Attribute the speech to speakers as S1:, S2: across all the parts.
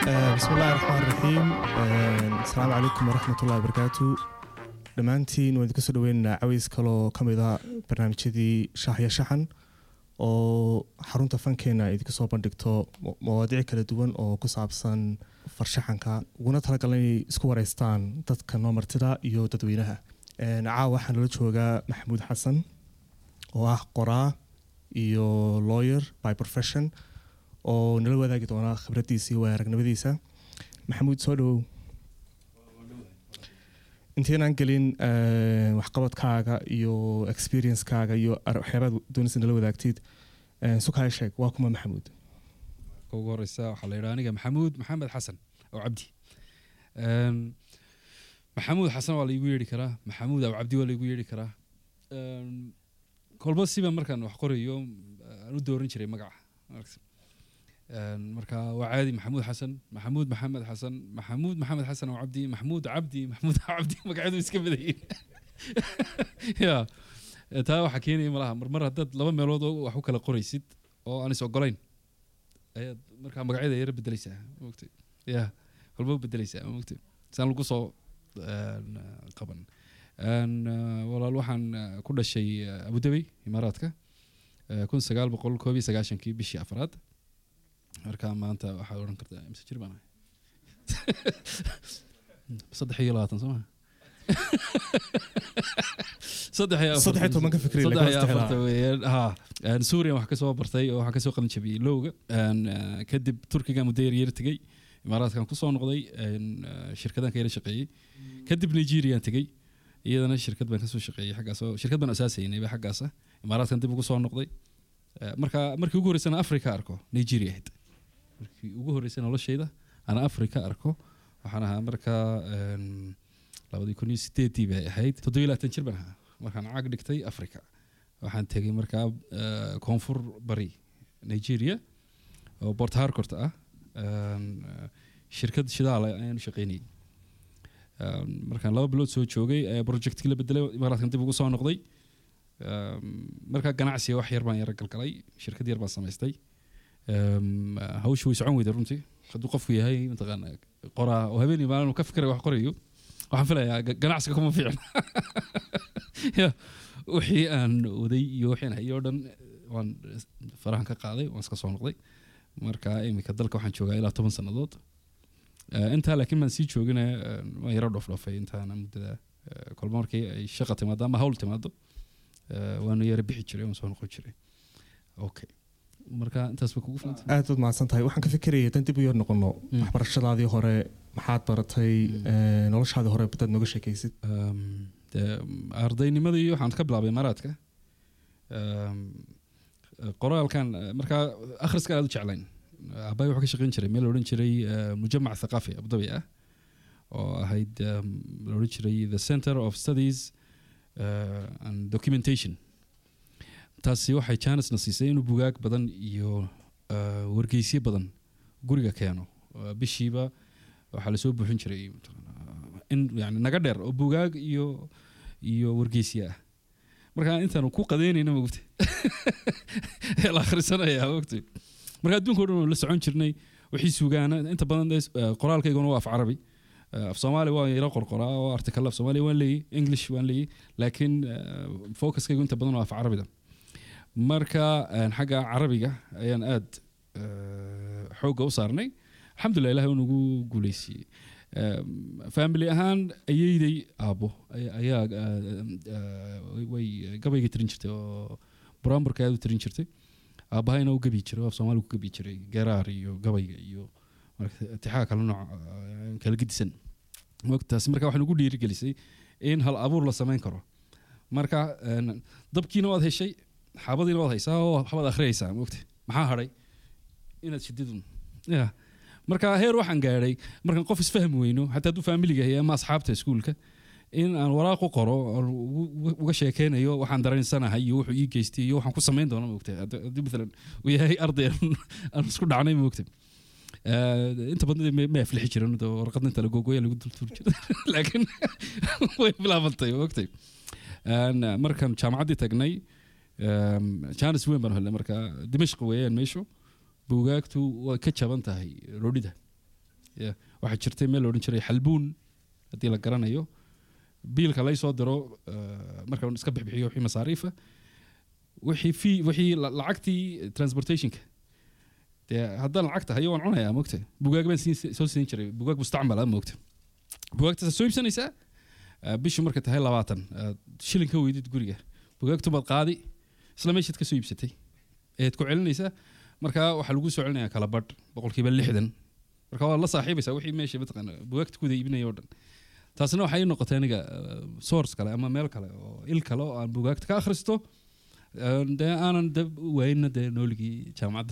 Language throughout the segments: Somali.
S1: bismillahi raxmaan raxiim asalaamu calaykum waraxmatullahi wabarakaatu dhammaantiin waan idinka soo dhaweynaynaa caways kaloo ka mid a barnaamijyadii shaaxya shaxan oo xarunta fankeena idinka soo bandhigto mawaadiic kala duwan oo ku saabsan farshaxanka uguna talagalay inay isku wareystaan dadka noo martida iyo dadweynaha caawa waxaa nala joogaa maxamuud xasan oo ah qoraa iyo lawyer by profession oo nala wadaagi doona khibraddiisa iyo aragnimadiisa maxamuud soo dhowow intaynaan gelin waxqabadkaaga iyo experiencekaaga iyo waxyaabaad doonaysa nala wadaagtid sukaya sheeg waa kuma maxamuud
S2: ugu horeysa waxaa la yidhaha aniga maxamuud maxamed xasan oo cabdi maxamuud xasan waa laigu yeedhi karaa maxamuud aw cabdi waa laigu yeedhi karaa kolba siba markaan wax qorayo aan u dooran jiray magaca marka waa caadi maxamuud xasan maxamuud maxamed xasan maxamuud maxamed xasan oo cabdi maxamuud cabdi maxamuud cabdi magacyadu iska badayin ya taa waxaa keenaya malaha marmar haddaad laba meelood oo wax u kala qoraysid oo aan is ogolayn ayaad markaa magacyada yara bedeleysaa mogtay ya walba u bedeleysaa mogtay saan lagu soo qaban walaal waxaan ku dhashay abudabey imaaraadka kun sagaal boqol koob iyo sagaashankii bishii afraad marka maanta waxaad odhan kartaa mise jir baan ahay saddex iyo labaatan soo maa saddex iyo
S1: saddex iyo toban ka fikri
S2: saddex iyo afarta weeyaan ha suuriya wax kasoo bartay oo waxaa kasoo qalin jabiyey lowga kadib turkiga muddo yar yar tegey imaaraadkan kusoo noqday shirkadan ka yara shaqeeyey kadib nigerian tegey iyadana shirkad baan kasoo shaqeeyey xaggaas oo shirkad baan asaasaynayba xaggaasa imaaraadkan dib ugu soo noqday marka markii ugu horreysana africa arko nigeria ahayd markii ugu horreysay noloshayda ana africa arko waxaan ahaa markaa labadii kun iyo sideedii bay ahayd toddobiyo labaatan jir baan ahaa markaan caag dhigtay africa waxaan tegay markaa koonfur bari nigeria oo port harcourt ah shirkad shidaale ayaan u shaqeynayay markaan laba bilood soo joogay ayaa projectkii la bedelay imaaraadkan dib ugu soo noqday markaa ganacsiga wax yar baan yara galgalay shirkad yar baan samaystay hawsha way socon weyda runtii hadduu qofku yahay mataqaana qoraa oo habeenii maalin ka fikray wax qorayo waxaan filayaa ganacsiga kuma fiicna ya wixii aan waday iyo wixii aan hayay oo dhan waan farahan ka qaaday waan iska soo noqday marka iminka dalka waxaan joogaa ilaa toban sannadood intaa laakiin baan sii joogina waan yaro dhoofdhoofay intaana muddada kolba markii ay shaqa timaado ama hawl timaado waanu yara bixi jiray waan soo noqon jiray okay marka intaas ba kugu filanta
S1: aad baad mahadsan tahay waxaan ka fikiraya haddaan dib u yar noqono waxbarashadaadii hore maxaad baratay noloshaadii hore badaad nooga sheekaysid
S2: ardaynimadii waxaan ka bilaabay imaaraadka qoraalkan markaa akhriska aad u jeclayn aabbaay wuxuu ka shaqeyn jiray meel la odhan jiray mujamac thaqaafi abudabi ah oo ahayd la odhan jiray the center of studies and documentation taasi waxay janisna siisay inuu bugaag badan iyo wargeysyo badan guriga keeno bishiiba waxaa lasoo buuxin jiray in yani naga dheer oo bugaag iyo iyo wargeysyo ah marka intaanu ku qadeynayna mogta la akhrisanaya mogta marka adduunka o dhan la socon jirnay wixii sugaana inta badan qoraalkayguna waa af carabi af soomaali waan yaro qorqoraa oo artikal af soomaaliya waan leeyay english waan leeyay laakiin focuskaygu inta badan waa af carabida marka xagga carabiga ayaan aad xoogga u saarnay alxamdulilah ilahi uu nagu guuleysiiyey family ahaan ayeyday aabbo ayaa way gabayga tirin jirtay oo buraamburka aad u tirin jirtay aabbahayna u gabi jiray af soomaaliga ku gabi jiray garaar iyo gabayga iyo tixaa kala nooc kala gedisan taasi marka waxay nagu dhiirigelisay in hal abuur la samayn karo marka dabkiina waad heshay xaabadiina waad haysaa oo waxbaad akhriyaysaa mogta maxaa hadhay inaad shididun ya marka heer waxaan gaadhay markaan qof isfahmi weyno xataa hadduu faamiliga yahay ama asxaabta iskuulka in aan waraaq u qoro uga sheekeynayo waxaan dareensanahay iyo wuxuu ii geystay iyo waxaan ku samayn doono mogta haddii maalan uu yahay arday aan isku dhacnay mogta inta badan ma aflixi jiran warqadna inta lagogoya lagu dultuur jira laakiin way bilaabantay mogtay markaan jaamacaddii tagnay janis weyn baan helnay marka dimashq weeyaan meeshu buugaagtu way ka jaban tahay roodhida Yeah. waxaa jirtay meel la odhan jiray xalbuun haddii la garanayo biilka lay soo diro eh, marka iska bixbixiyo wixii masaariifa wixii fee wixii la- lacagtii transportationka dee haddaan lacagta hayo waan cunayaa mogta bugaag baan siin- soo siin jiray bugaag mustacmal ah mogta bugaagtaas soo iibsanaysaa eh, bishii markay tahay labaatan eh, shilin ka weydid guriga bugaagtu baad qaadi isla meeshaad ka soo iibsatay eed ku celinaysaa marka waxaa lagu soo celinayaa kala badh boqolkiiba lixdan marka waad la saaxiibaysaa wixii meesha mataqaana bugaagta kuwada iibinaya oo dhan taasina waxay ii noqotay aniga eh, source kale ama meel kale oo il kale oo aan bugaagta ka akhristo Eh, dee aanan de waayna dee nooligii jaamacadda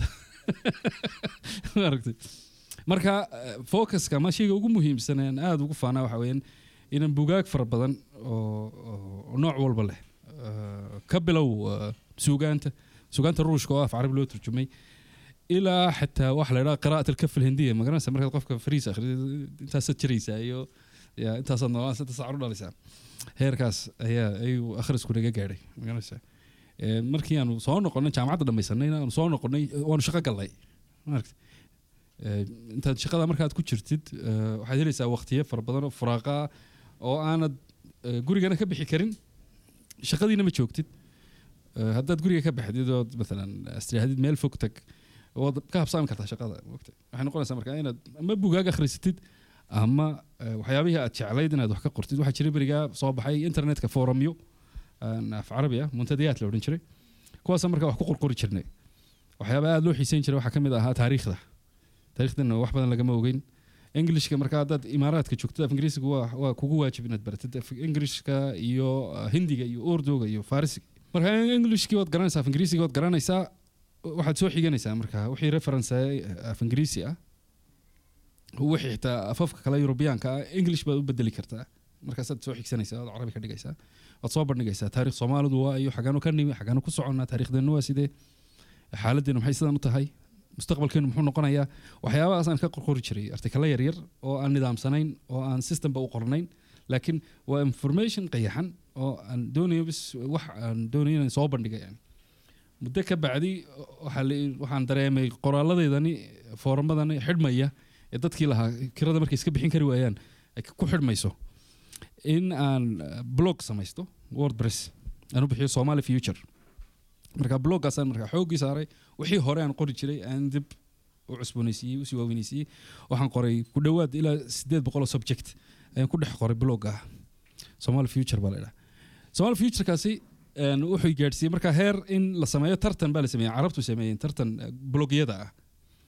S2: maaragtay marka eh, focuska ama shayga ugu muhiimsan ee aan aada ugu faanaa waxa weeyaan inaan bugaag fara badan oo oo nooc walba leh eh, ka bilow eh, suugaanta suugaanta ruushka oo af carabi loo turjumay ilaa xataa waxa la idhaha qiraa'at alkaf alhindiya magaranaysa markaad qofka fariis akhriyo intaasaad jiraysaa iyo ya intaasaad noolaan saddex saac u dhalaysaa heerkaas ayaa ayuu akhrisku naga gaadhay magaranaysaa Ee, markii aanu soo noqonay jaamacadda dhamaysanay aanu soo noqonay waanu shaqo galnay maaragta Ee, intaad shaqada markaad ku jirtid ee, waxaad helaysaa waqtiyo fara badan oo furaaqa ah oo aanad ee, gurigana ka bixi karin shaqadiina ma joogtid Ee, haddaad guriga ka baxdid ood maalan istiraahadid meel fog tag waad ka habsaami kartaa shaqada mogta waxay noqonaysaa marka inaad ama bugaag akhrisatid ama ee, waxyaabihii aad jeclayd inaad wax ka qortid waxaa jiray berigaa soo baxay internetka forumyo aan af carabi ah muntadayaat la odhan jiray kuwaasa marka wax ku qorqori jirnay waxyaaba aada loo xiiseyn jiray waxaa ka mid ahaa taariikhda taariikhdana wax badan lagama ogeyn englishka marka haddaad imaaraadka joogtid af ingiriisiga waa, waa kugu waajib inaad baratid af ingirishka iyo uh, hindiga iyo urduga iyo farisiga marka englishkii waad garanaysaa af ingiriisiga waad garanaysaa waxaad soo xiganaysaa marka wixii reference af ingiriisi ah wixii xitaa afafka kale yurubiyaanka ah english baad u bedeli kartaa markaasaad soo xigsanaysaa ood carabi ka dhigaysaa waad soo bandhigaysaa taarikh soomaalidu waa iyo xagaanu ka nimi xagaanu ku soconnaa taarikhdeenu waa sidee xaaladdeenu maxay sidan u tahay mustaqbalkeenu muxuu noqonayaa waxyaabahaas aan ka qorqori jiray artikalo yaryar oo aan nidaamsanayn oo aan systemba u qornayn laakiin waa information qayaxan oo aan doonayo bis wax aan doonayo inaan soo bandhiga yani muddo ka bacdi waxaa la- waxaan dareemay qoraalladeydani fooramadani xidhmaya ee dadkii lahaa kirada markay iska bixin kari waayaan ay ku xidhmayso in aan eh, blog samaysto wordpress aan u bixiyo somali future marka bloggaasaan marka xooggii saaray wixii hore aan qori jiray aan dib u cusboonaysiiyey usii waaweynaysiiyey waxaan qoray ku dhowaad ilaa sideed boqoloo subject ayaan ku dhex qoray blogga somali future baa la idhaha somali futurekaasi een, wuxuu gaadhsiiyey marka heer in la sameeyo tartan baa la sameeyey carabtu sameeyeen tartan eh, blogyada ah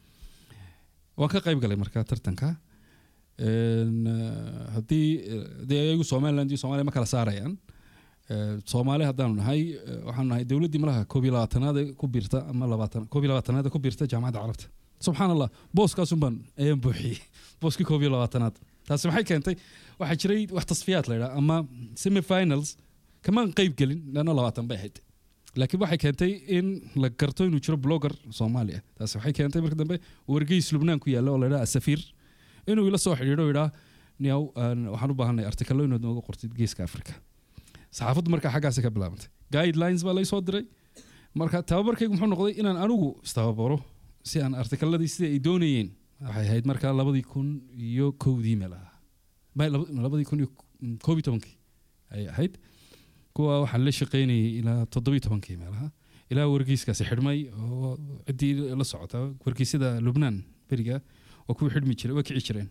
S2: waan ka qayb galay marka tartanka Een, eh, haddii eh, dee ayagu somaliland iyo soomaaliya ma kala saarayaan Eh, soomaali haddaanu nahay eh, waxaanu nahay dowladdii malaha koob iyo labaatanaad ee ku biirta ama labaatan koob iyo labaatanaad ee ku biirta jaamacadda carabta subxaan allah booskaasun baan ayaan buuxiyey booskii koob iyo labaatanaad taasi maxay keentay waxaa jiray wax tasfiyaad la yidhaha ama semifinals kamaan qayb gelin leanna labaatan bay ahayd laakiin waxay keentay in la garto inuu jiro blogger soomaali ah taasi waxay keentay marka dambe wargeys lubnaan ku yaalla oo la yidhaha asafiir inuu ila soo xidhiidho oo yidhaa niyaw aan- waxaan u baahanay artikalo inaad nooga qortid geeska afrika saxaafaddu markaa xaggaasi ka bilaabantay guidelines baa lay soo diray marka tababarkaygu muxuu noqday inaan anigu istababaro si aan artikaladii sida ay doonayeen waxay ahayd markaa labadii kun iyo kowdii meel ahaa Ma- laba- labadii kun iyo koob iyo tobankii ayay ahayd kuwa waxaan la shaqaynayay ilaa toddobiyo tobankii meelaha ilaa wargeyskaasi xidhmay oo ciddii la socota wargeysyada lubnaan beriga waa kuwii xidhmi jiray waa kici jireen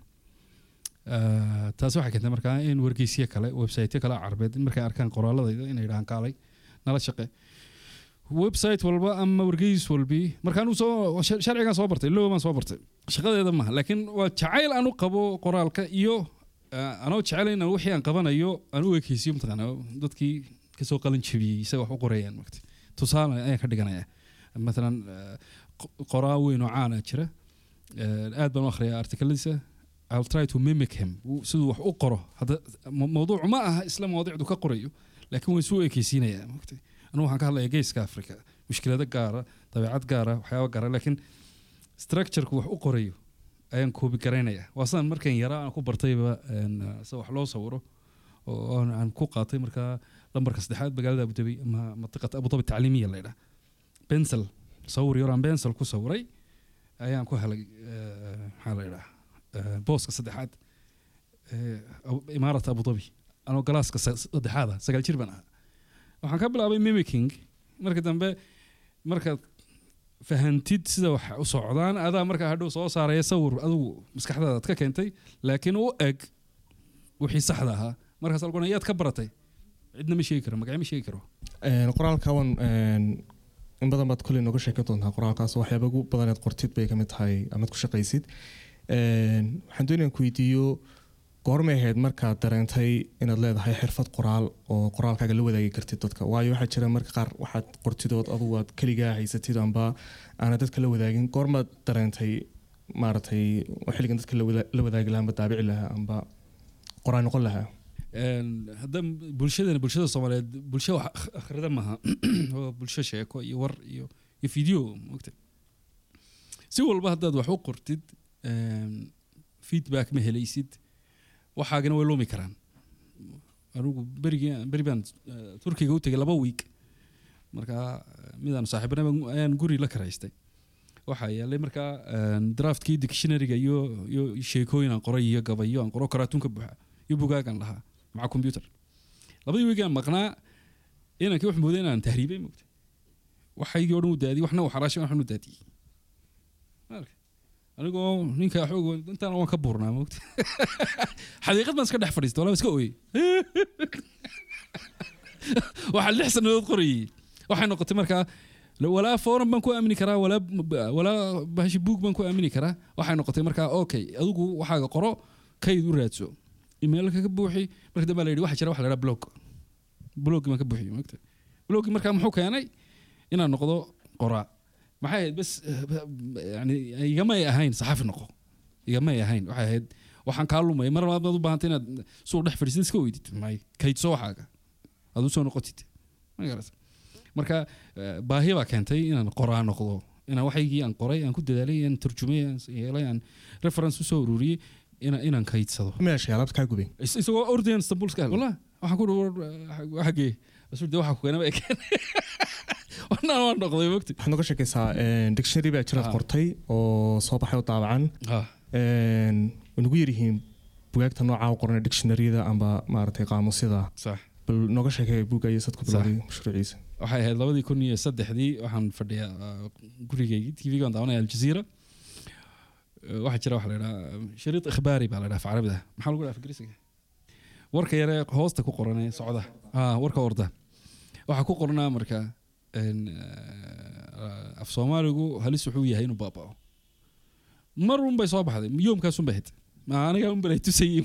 S2: Ah, taasi waxay keentay markaa in wargeysyo kale websiteyo kale carabeed in markay arkaan qoraaladayda inay yidhahaan kaalay nala shaqe website walba ama wargeys walbi markaan soo shar- sharcigan soo bartay low baan soo bartay shaqadeeda maaha laakiin waa jacayl aan u qabo qoraalka iyo ah, anoo jecel in aan wixii aan qabanayo aan u ekeysiyo mataqaana dadkii kasoo qalin jabiyey isaga wax u qorayaan magti tusaale ayaan ka dhiganaya maalan ah, qo- qoraa weyn oo caana jira Eh, aad baan u akhriyaa artikaladiisa I'll try to mimic him Wuu- siduu wax u qoro hadda mo- mawduucu ma aha isla mawduucdu ka qorayo laakiin waan isu ekeysiinayaa maogtay anigu waxaan ka hadlayaa geeska afrika mushkilado gaara dabeecad gaara waxyaaba gaara laakiin structureka wax u qorayo ayaan koobi garaynaya waa sidaan markan yaraa aan ku bartayba een, uh, sida wax loo sawiro oo aan- aan ku qaatay markaa lambarka saddexaad magaalada abudabi ama mantiqata abudabi tacliimiya la ydhaha bensel sawir yar aan bensel ku sawiray ayaan ku helay eh, maxaa la ydhaha eh, booska saddexaad eh, Abu- imaarat abu dhabi anoo galaaska sa- saddexaada sagaal jir baan ahaa waxaan ka bilaabay mimicking marka dambe markaad fahantid sida wax u socdaan adaa markaa hadhow soo saaraya sawir adigu maskaxdaada aad ka keentay laakiin u eg wixii saxda ahaa markaas algona yaad ka baratay cidna ma sheegi karo magacyo ma sheegi karo
S1: Een, qoraalka wan een, in badan baad koley nooga sheekan doontaa qoraalkaas waxyaaba ugu badaneed qortid bay kamid tahay amaad ku shaqaysid Een, waxaan doonayaan ku weydiiyo goormay ahayd markaad dareentay inaad leedahay xirfad qoraal oo qoraalkaaga la wadaagi kartid dadka waayo waxaa jira marka qaar waxaad qortidood adugu aad keligaa haysatid amba aanad dadka la wadaagin goormaad dareentay maaragtay xilligan dadka la wada- la wadaagi lahaa amba daabici lahaa amba qoraal noqon lahaa
S2: Een, hadda bulshadana bulshada soomaaliyeed bulsho wax akh- akhrida maaha oo bulsho sheeko iyo war iyo iyo video mogta si walba haddaad wax u qortid een, feedback ma helaysid waxaagana way lumi karaan anigu berigii beri baan eh, turkiga u tegay laba week markaa eh, midaan saaxiibana baan- ayaan guri la karaystay waxaa yeelay markaa een, draftkii dictionaryga iyo iyo sheekooyin aan qoray iyo gabayo aan qoro karaatuunka buuxa iyo bugaagan lahaa maca computer labadii weegaan maqnaa inankii wax mooday inaan tahriibay mogta waxaygii o dhan u daadiyey waxna u xaraashay waxna u daadiyey Marka, anigoo ninka xoog intaan waan ka buurnaa mogta xaqiiqad baan iska dhex fadhiistay walaa iska ooyey waxaa lix sanadood qorayey waxay noqotay markaa walaa forum baan ku aamini karaa walaa walaa bahashi buug baan ku aamini karaa waxay noqotay markaa okay adigu waxaaga qoro kayd u raadso emailka ka buuxi marka dambe la yidhi waxa jira waxa la yidhaha blog bloggi baan ka buuxiyey maogta bloggi markaa muxuu keenay inaan noqdo qoraa maxay ahayd bas yani igamay ahayn saxaafi noqo igamay ahayn waxay ahayd waxaan kaa lumaya mar labaad baad u baahantay inaad suuq dhex fadhiisid iska weydid may kaydso waxaaga aad u soo noqotid ma garat marka eh, baahi baa keentay inaan qoraa noqdo inaan waxaygii aan qoray aan ku dadaalay aan turjumay aan yeelay aan reference usoo ururiyey ina- inaan kaydsado
S1: meesha alaabta kaa gubay
S2: Is- isagoo ordayan istanbul iska wallah waxaan ku dhuwar xagee asul de waxa ku keenaba ekeen wanaan waan noqday mogti
S1: waxaad nooga sheekaysaa een, dictionary baa jiraad
S2: Ah.
S1: qortay oo soo baxay oo daabacan
S2: ha
S1: Een, way nagu yaryihiin bugaagta noocaa u qoran dictionaryada amba maaragtay qaamusyada
S2: sax
S1: bal nooga sheekay buugga iyo sad ku
S2: Sax.
S1: bilowday mashruuciisa
S2: waxay ahayd labadii kun iyo saddexdii waxaan fadhiyaa uh, gurigeygii tv gaan daawanaya aljazeera Uh, waxaa jira waxa la idhaha shariid ikhbaari baa la dhaha af carabida maxaa lagu dhaha af ingiriisiga warka yare hoosta ku qoran ee socda ah warka orda waxaa ku qornaa marka een, uh, af soomaaligu halis wuxuu yahay inuu baabao mar un bay soo baxday yoomkaas un bay hid ma aniga un balay tusayey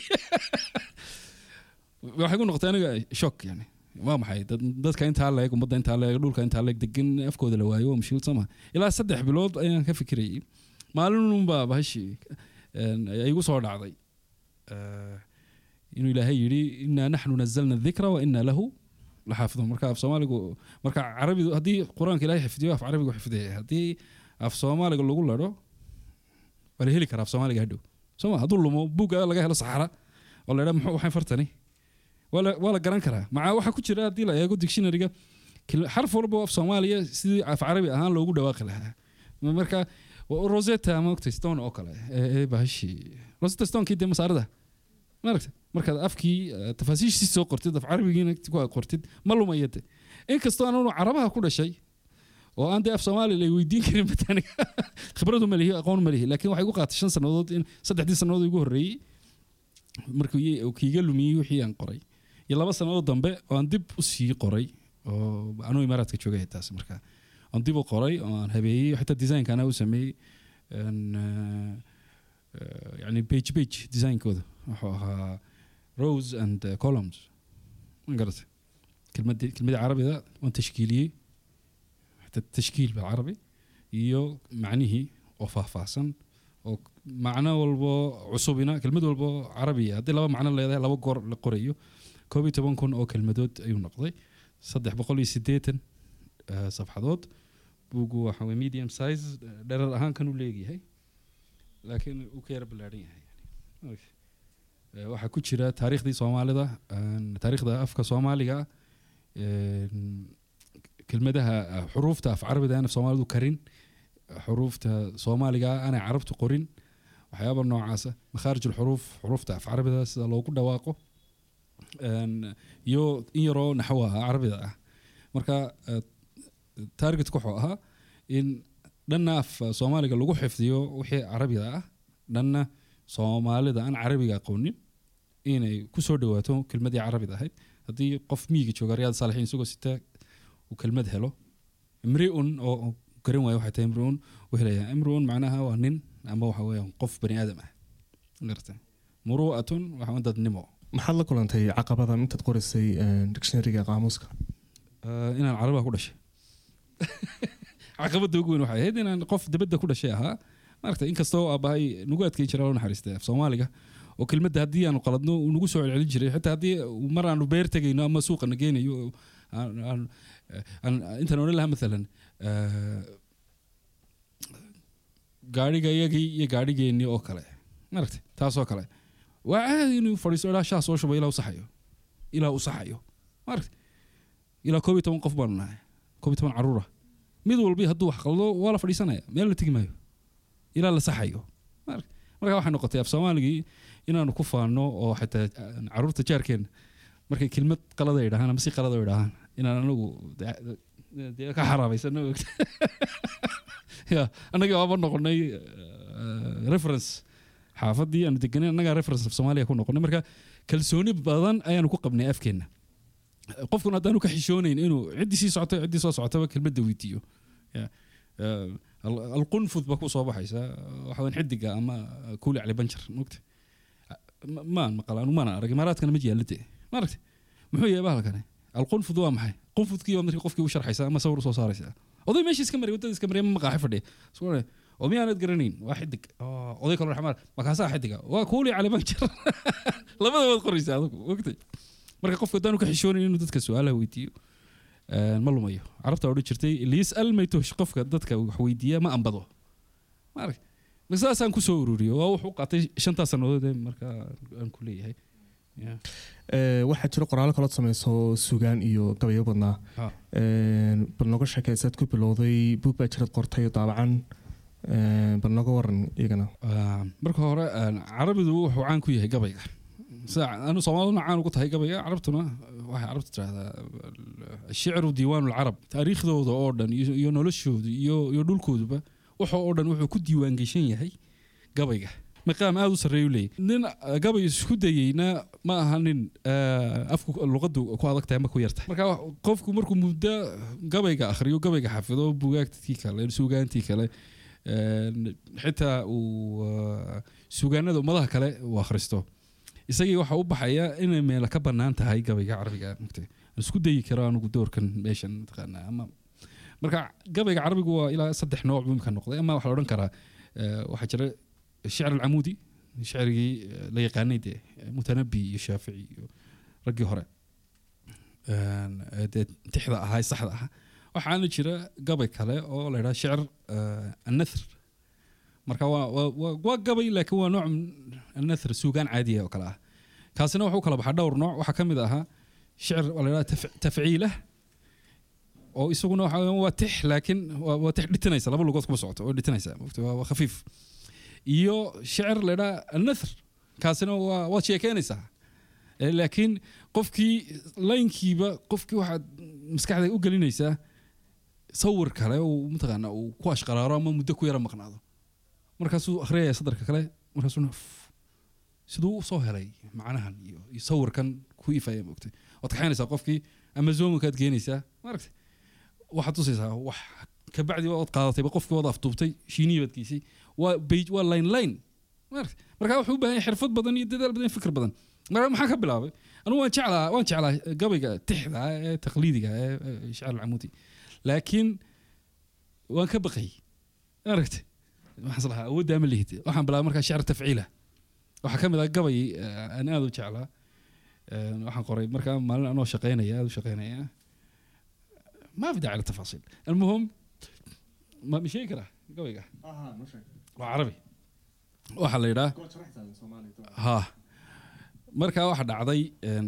S2: waxay ku noqotay aniga shock yani waa maxay dad- dadka intaa leeg ummadda intaa leeg dhulka intaa leeg degan afkooda la waayo waa mushkilad sama ilaa saddex bilood ayaan ka fikirayay maalinunbaa bahashi ay igu soo dhacday Eh, inuu ilaahay yidhi inaa naxnu nazalna dikra wa inaa lahu laxaafidun marka af soomaaligu marka carabidu haddii qur-aanka ilaahay xifdiyo af carabigu xifdiyaya haddii af soomaaliga lagu ladho waa la heli karaa af soomaaliga hadhow soma hadduu lumo buugga laga helo saxara oo la idhaa muxuu waxay fartani waa la- waa la garan karaa maca waxaa ku jira haddii la eego dictionaryga kil- xarf walba oo af soomaaliya sidii af carabi ahaan loogu dhawaaqi lahaa marka wa- rosetta maogta stone oo kale ee ee bahashi rosetta stonekii dee masaarada maaragta markaad afkii eh, tafaasiishii soo qortid af carabigiina ku qortid ma lumaya de inkastoo aanu carabaha ku dhashay oo aan dee af soomaali la weydiin karin bataniga khibradu ma lihi aqoon ma lihi laakiin waxay igu qaatay shan sannadood in saddexdii sannadood igu horreeyey markuu ii- uu kiiga lumiyey wixii aan qoray iyo laba sannadood dambe oo aan dib u sii qoray oo anuu imaaraadka joogay taas marka aan dib u qoray oo aan habeeyey xitaa design anaa u sameeyey een, eh, eh, yani page page designkooda wuxuu ahaa rose and eh, columns ma garatay kelmadii kelmadii carabida waan tashkiiliyey xitaa tashkiil bilcarabi iyo macnihii oo faahfaahsan oo macno walbo cusubina kelmad walbo carabiya haddii laba macno leedahay laba goor la qorayo koob iyo toban kun oo kelmadood ayuu noqday saddex boqol iyo siddeetan eh, safxadood buugu waxa weye medium size eh, dherer ahaan kan u leegyahay laakiin uu ka yara ballaadhan yahay yani. Okay. Eh, waxaa ku jira taariikhdii soomaalida een, taariikhda afka soomaaliga een, kelmadaha eh, xuruufta af carabida aan af soomaalidu karin xuruufta soomaaliga aanay carabtu qorin waxyaaba noocaasa makhaarij alxuruuf xuruufta af carabida sida loogu dhawaaqo een, iyo in yaroo naxwo ah carabida ah marka eh, targetka wuxuu ahaa in dhanna af soomaaliga lagu xifdiyo wixii carabiga ah dhanna soomaalida aan carabiga aqoonin inay kusoo dhawaato kelmadii carabida ahayd haddii qof miyiga jooga riyaad saalixiin isagoo sita uu kelmad helo imriun oo oo garan waayo waxay tahay imriun uu helayaa imriun macnaha waa nin ama waxa weeyaan qof bani aadam ah garta muru'atun waxa weyn dadnimo
S1: maxaad la kulantay caqabada intaad qoraysay dictionaryga qaamuuska
S2: Eh, inaan carabiga ku dhashay caqabada ugu weyn waxay ahayd inaan qof dibadda ku dhashay ahaa maaragta inkastoo aabahay nagu adkeyn jiray loo naxariistay af soomaaliga oo kelmadda haddii aanu qaladno uu nagu soo celcelin jiray xitaa haddii uu mar aanu beer tegayno ama suuqana geynayo aan- aan- aan- intaan odhan lahaa maalan eh, gaadhiga iyagii iyo gaadhigeennii oo kale maaragta taasoo kale waa caadi inuu fadhiisto ilaa shaah soo shubo ilaa u saxayo ilaa uu saxayo maaragta ilaa koob iyo toban qof baanu nahay koob iyo toban caruura mid walbi hadduu wax qaldo waa la fadhiisanaya meel la tegi maayo ilaa la saxayo Mar- marka waxay noqotay af soomaaligii inaanu ku faano oo xitaa aan caruurta jaarkeena markay kelmad qalada ay dhahaan ama si qalada ay dhahaan inaan anagu de- dee ka xaraabaysano ogta ya annagii waaba noqonay eh, reference xaafadii aanu deganay annagaa reference af soomaaliya ku noqonay marka kalsooni badan ayaanu ku qabnay afkeenna qofkuna haddaanu ka xishoonayn inuu ciddii sii socoto ciddii soo socotaba kelmadda weydiiyo Ya. Eh, al- alqunfud baa ku soo baxaysa waxa weyn xidiga ama kuuli cali banjar mogta Ma- maan maqal anu maana arag imaaraadkana ma yaalla dee maaragta muxuu yahay bahalkani alqunfud waa maxay qunfudkii waa markii qofkii u sharxaysa ama sawir usoo saaraysa oday meeshii iska maray waddada iska maray ama maqaaxi fadhiya Isku oranaya, oo miyaanad garanayn waa xidig Oo, oday kaloo raxmaan makaasaa xidiga waa kuuli cali banjar labada waad qoraysa adigu ogtay marka qofka haddaanu ka xishoonayn inuu dadka su-aalaha weydiiyo eh, ma lumayo carabta odhan jirtay liyasal maytush qofka dadka wax weydiiya ma ambado maarag ma saasaan kusoo ururiyo waa wuxuu qaatay shantaa sannadood ee marka aan ku leeyahay Ya.
S1: Eh, waxaa jiro qoraalo kalood sameyso sugaan iyo gabayo badnaa
S2: Ha.
S1: Eh, bal noga sheekaysaad ku bilowday buug baa jirad qortay oo daabacan Eh, bal noga waran iyagana
S2: Ah, marka hore ah, carabidu wuxuu caan ku yahay gabayga sida anu soomaaliduna caan ugu tahay gabayga carabtuna waxay carabtu tirahdaa shicru diiwaan lcarab taariikhdooda oo dhan iyo iyo noloshooda iyo iyo dhulkooduba wuxuu oo dhan wuxuu ku diiwaan geshan yahay gabayga maqaam aada u sarreeyu leeyahy nin ah, gabay isku dayeyna ma aha nin ah, afku luqadu ku adag tahay ama ku yartahay marka qofku markuu muddo gabayga akhriyo gabayga xafido bugaagtii kale suugaantii kale een, xitaa uu ah, suugaanada ummadaha kale uu akhristo isagii waxa u baxaya inay meela ka bannaan tahay gabayga carabiga mugtay aan isku dayi karo anugu doorkan meeshan mataqaanaa ama marka gabayga carabigu waa ilaa saddex nooc buu imika noqday ama waxaa la odhan karaa eh, waxaa jira shicr alcamuudi shicrigii eh, la yaqaanay dee mutanabi iyo shaafici iyo raggii hore Een, eh, dee tixda ahaa saxda ahaa waxaana jira gabay kale oo la yidhaha shicr eh, annathr marka waa waa- waa waa gabay laakiin waa nooc annathr suugaan caadiya oo kale ah kaasina wuxuu kala baxaa dhowr nooc waxaa ka mid ahaa shicr waa la yidhaha taf- tafciilah oo isaguna waxa weeyaan waa tix laakiin waa waa tix dhitinaysa laba lugood kuma socoto oo dhitinaysa maogta waa waa khafiif iyo shicr la yidhaha annathr kaasina waa waad sheekeynaysaa Eh, laakiin qofkii laynkiiba qofkii waxaad maskaxda u gelinaysaa sawir kale uu mataqaana uu ku ashqaraaro ama muddo ku yara maqnaado markaasuu akhriyaya sadarka kale markaasuu siduu u soo helay macnahan iyo, iyo sawirkan ku ifaya moogtay waad kaxaynaysaa qofkii amazomankaad geenaysaa maaragta waxaad tusaysaa wax kabacdi waad qaadatayba qofkii waad afduubtay shiinihii baad geysay waa bej waa line line maaragta marka wuxuu u baahan yahay xirfad badan iyo dadaal badan iyo fikir badan marka maxaa ka bilaabay anigu waan jeclaa waan jeclaa gabayga tixda ah ee taqliidiga ah ee ee shicr alcamuudi laakiin waan ka baqay aragta waxaan lahaa awoodda ama lihid waxaan bilaabay markaa shicr tafciila waxaa ka mid ah gabay eh, aan aada u jeclaa Eh, waxaan qoray markaa maalin anoo shaqeynaya aada u shaqeynaya ما في داعي للتفاصيل المهم ما مشي كره قوي وعربي waxaa la yidhaa ha markaa waxa dhacday een,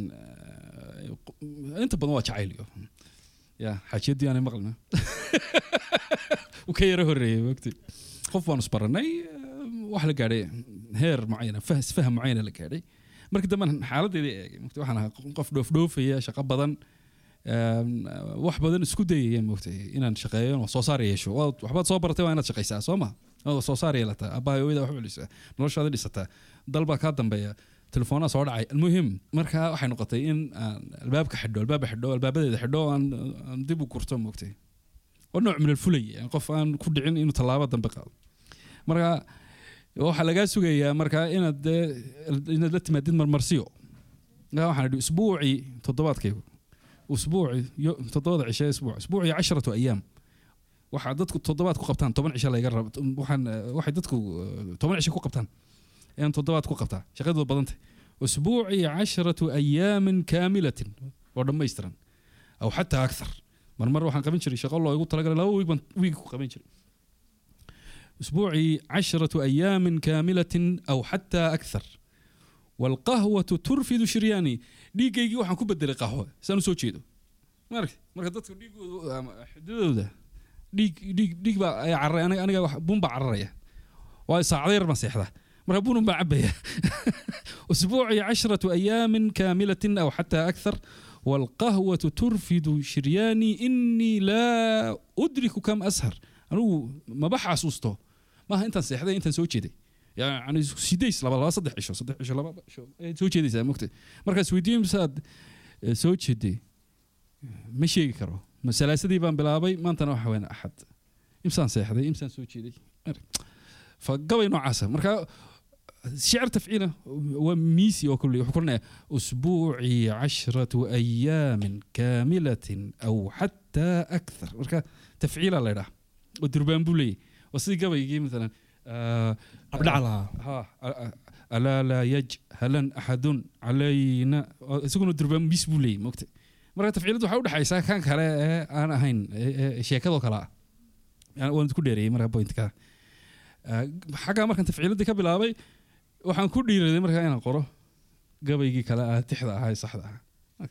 S2: eh, inta badan waa jacayliyo ya xaajiyadii aanay maqlina uu ka yaro horeeyey wagti qof baanu isbaranay eh, wax la gaadhay heer mucayana fah- isfaham mucayana la gaadhay markii dambe xaaladeeda eegay mogta waxaan ahaa qof dhoofdhoofaya shaqo badan een, wax badan isku dayaya mogtay inaan shaqeeyo oo soo saar yeesho Waad- waxbaad soo baratay waa inaad shaqaysaa soo ma oo soo saar yeelataa abbaa hooyada wax u celisaa noloshaada dhisataa dal baa kaa dambeeya telefoonaa soo dhacay almuhim marka waxay noqotay in aan albaabka xidho albaaba xidho albaabadeeda xidho oo aan aan dib u gurto mogtay oo nooc min alfulay qof aan ku dhicin inuu tallaabo dambe qaado marka waxaa lagaa sugayaa marka inaad dee inaad la timaadid marmarsiyo Marka waxaan idhi usbuucii toddobaadkaygu usbuuci yo- toddobada cishe isbuuc usbuucii casharatu ayaam waxaa dadku toddobaad ku qabtaan toban cishe laga raba waxaan eh, waxay dadku eh, toban cishe ku qabtaan ayaan toddobaad ku qabtaa shaqadooda badantay usbuucii casharatu ayaamin kaamilatin oo dhammaystiran aw xataa akthar marmar waxaan qaban jiray shaqo loogu talagalay laba wiig baan wiig ku qaban jiray أسبوعي عشرة أيام كاملة أو حتى أكثر والقهوة ترفد شرياني dhiigaygii waxaan ku bedelay qaxwo saan usoo jeedo marka marka dadku dhiigooda ama xididooda dhiig dhiig dhiig baa ay cararay aniga aniga wax bun baa cararaya waa saacado yar baan seexdaa marka bunun baa cabaya أسبوعي عشرة أيام كاملة أو حتى أكثر والقهوة ترفد شرياني إني لا أدرك كم أسهر أنو ما بحاسوسته maaha intaan seexday intaan soo jeeday yani sideys laba laba saddex cisho saddex cisho laba cisho ayaad soo jeedaysaa mogtay markaas weydiin misaad eh, soo jeeday ma sheegi karo ma salaasadii baan bilaabay maantana waxa weyn axad imsaan seexday imsaan soo jeeday fa gabay noocaasa marka شعر تفعيله وميسي وكل يحكرنا أسبوعي عشرة أيام كاملة أو حتى أكثر مركا تفعيل الله يراه ودربان بولي وصدق قبل يجي مثلا آه
S1: abdhac lahaa
S2: ها آه، ألا لا يجهلن أحد علينا سكون دربان ميس بولي مكت مركا تفعيلته حاول حيسا كان كلا أنا هين شيكادو كلا يعني وأنا تكون ديري مركا بوينت كا xaggaa markaan tafciiladii ka bilaabay waxaan ku dhiiraday markaa inaan qoro gabaygii kale ah tixda ahaa ee saxda ahaa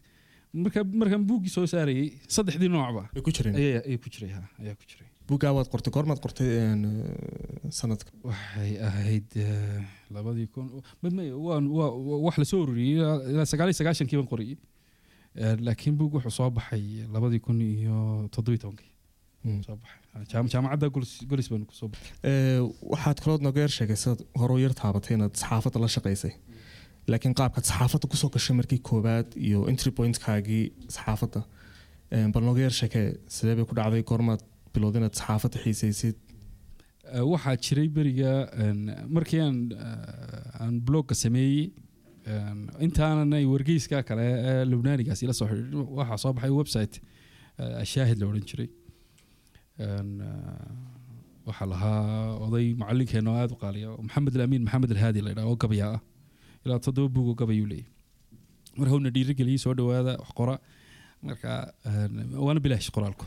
S2: marka markaan buuggii soo saarayay saddexdii noocba
S1: way ku jireen
S2: ayaa ayaa ku jiray ha ayaa ku jiray
S1: buuggaa waad qortay goormaad qortay een, eh, sanadka
S2: waxay ahayd eh, labadii kun ma- ma- waan waa- waa- wax lasoo ururiyey ilaa ilaa sagaal iyo sagaashankii baan qoriyey Eh, laakiin buug wuxuu soo baxay labadii kun iyo toddobiyi tobankii
S1: Mm.
S2: soo baxay Jaam- jaamacadda golis golis baan kusoo baxay
S1: Eh, waxaad kalood nooga yar sheegay sidaad hore u yar taabatay inaad saxaafadda la shaqaysay laakiin qaabkaad saxaafadda kusoo gashay markii koowaad iyo entry pointkaagii saxaafadda Eh, bal nooga yar sheekee sidee bay ku dhacday goormaad bilowday inaad saxaafadda xiisaysid
S2: Eh, waxaa jiray beriga een, markii aan eh, aan blogga sameeyey een, intaananay wargeyska kale ee lubnaanigaas ila soo xidhiidhin waxaa soo baxay website eh, ashaahid la odhan jiray Een, eh, waxaa lahaa oday macalinkeenna oo aada u qaaliya oo maxamed alamiin maxamed alhaadi la yidhaha oo gabaya ah ilaa toddoba buug oo gabayuu leeyahy marka howna dhiirigeliyey soo dhowaada wax qora marka een, waana bilaash qoraalku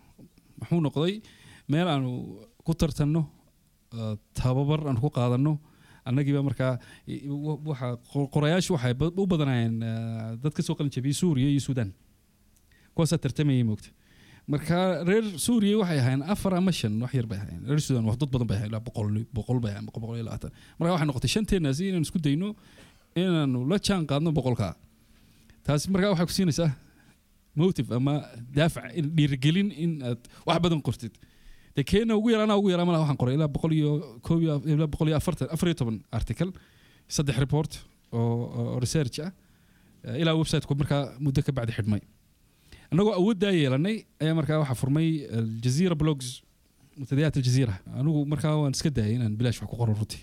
S2: muxuu noqday meel aanu ku tartanno eh, tababar aan ku qaadanno annagiiba markaa i- wa- waxa qor- qorayaashu waxay ba- u badanayeen eh, dad ka soo qalin jabiyey suuriya iyo suudaan kuwaasaa tartamayay moogta marka reer suuriya waxay ahaayeen afar ama shan wax yar bay ahaayeen reer suudaan wax dad badan bay ahaayeen ilaa boqol boqol bay ahaayeen boqol boqol iyo labaatan marka waxay noqotay shanteenaasi inaan isku dayno inaanu la jaan qaadno boqolkaa taasi markaa waxay ku siinaysaa motive ama daafac in dhiirigelin in aad wax badan qortid dee keena ugu yaraana ugu yaraa malaha waxaan qoray ilaa boqol iyo koob iyo ilaa boqol iyo afartan afar iyo toban article saddex report oo oo research ah eh, ilaa websiteku markaa muddo ka bacdi xidhmay annagoo awooddaa yeelanay ayaa markaa waxaa furmay aljazeera blogs mutadayaat aljazeera anigu markaa waan iska daayay inaan bilaash wax ku qoro runtii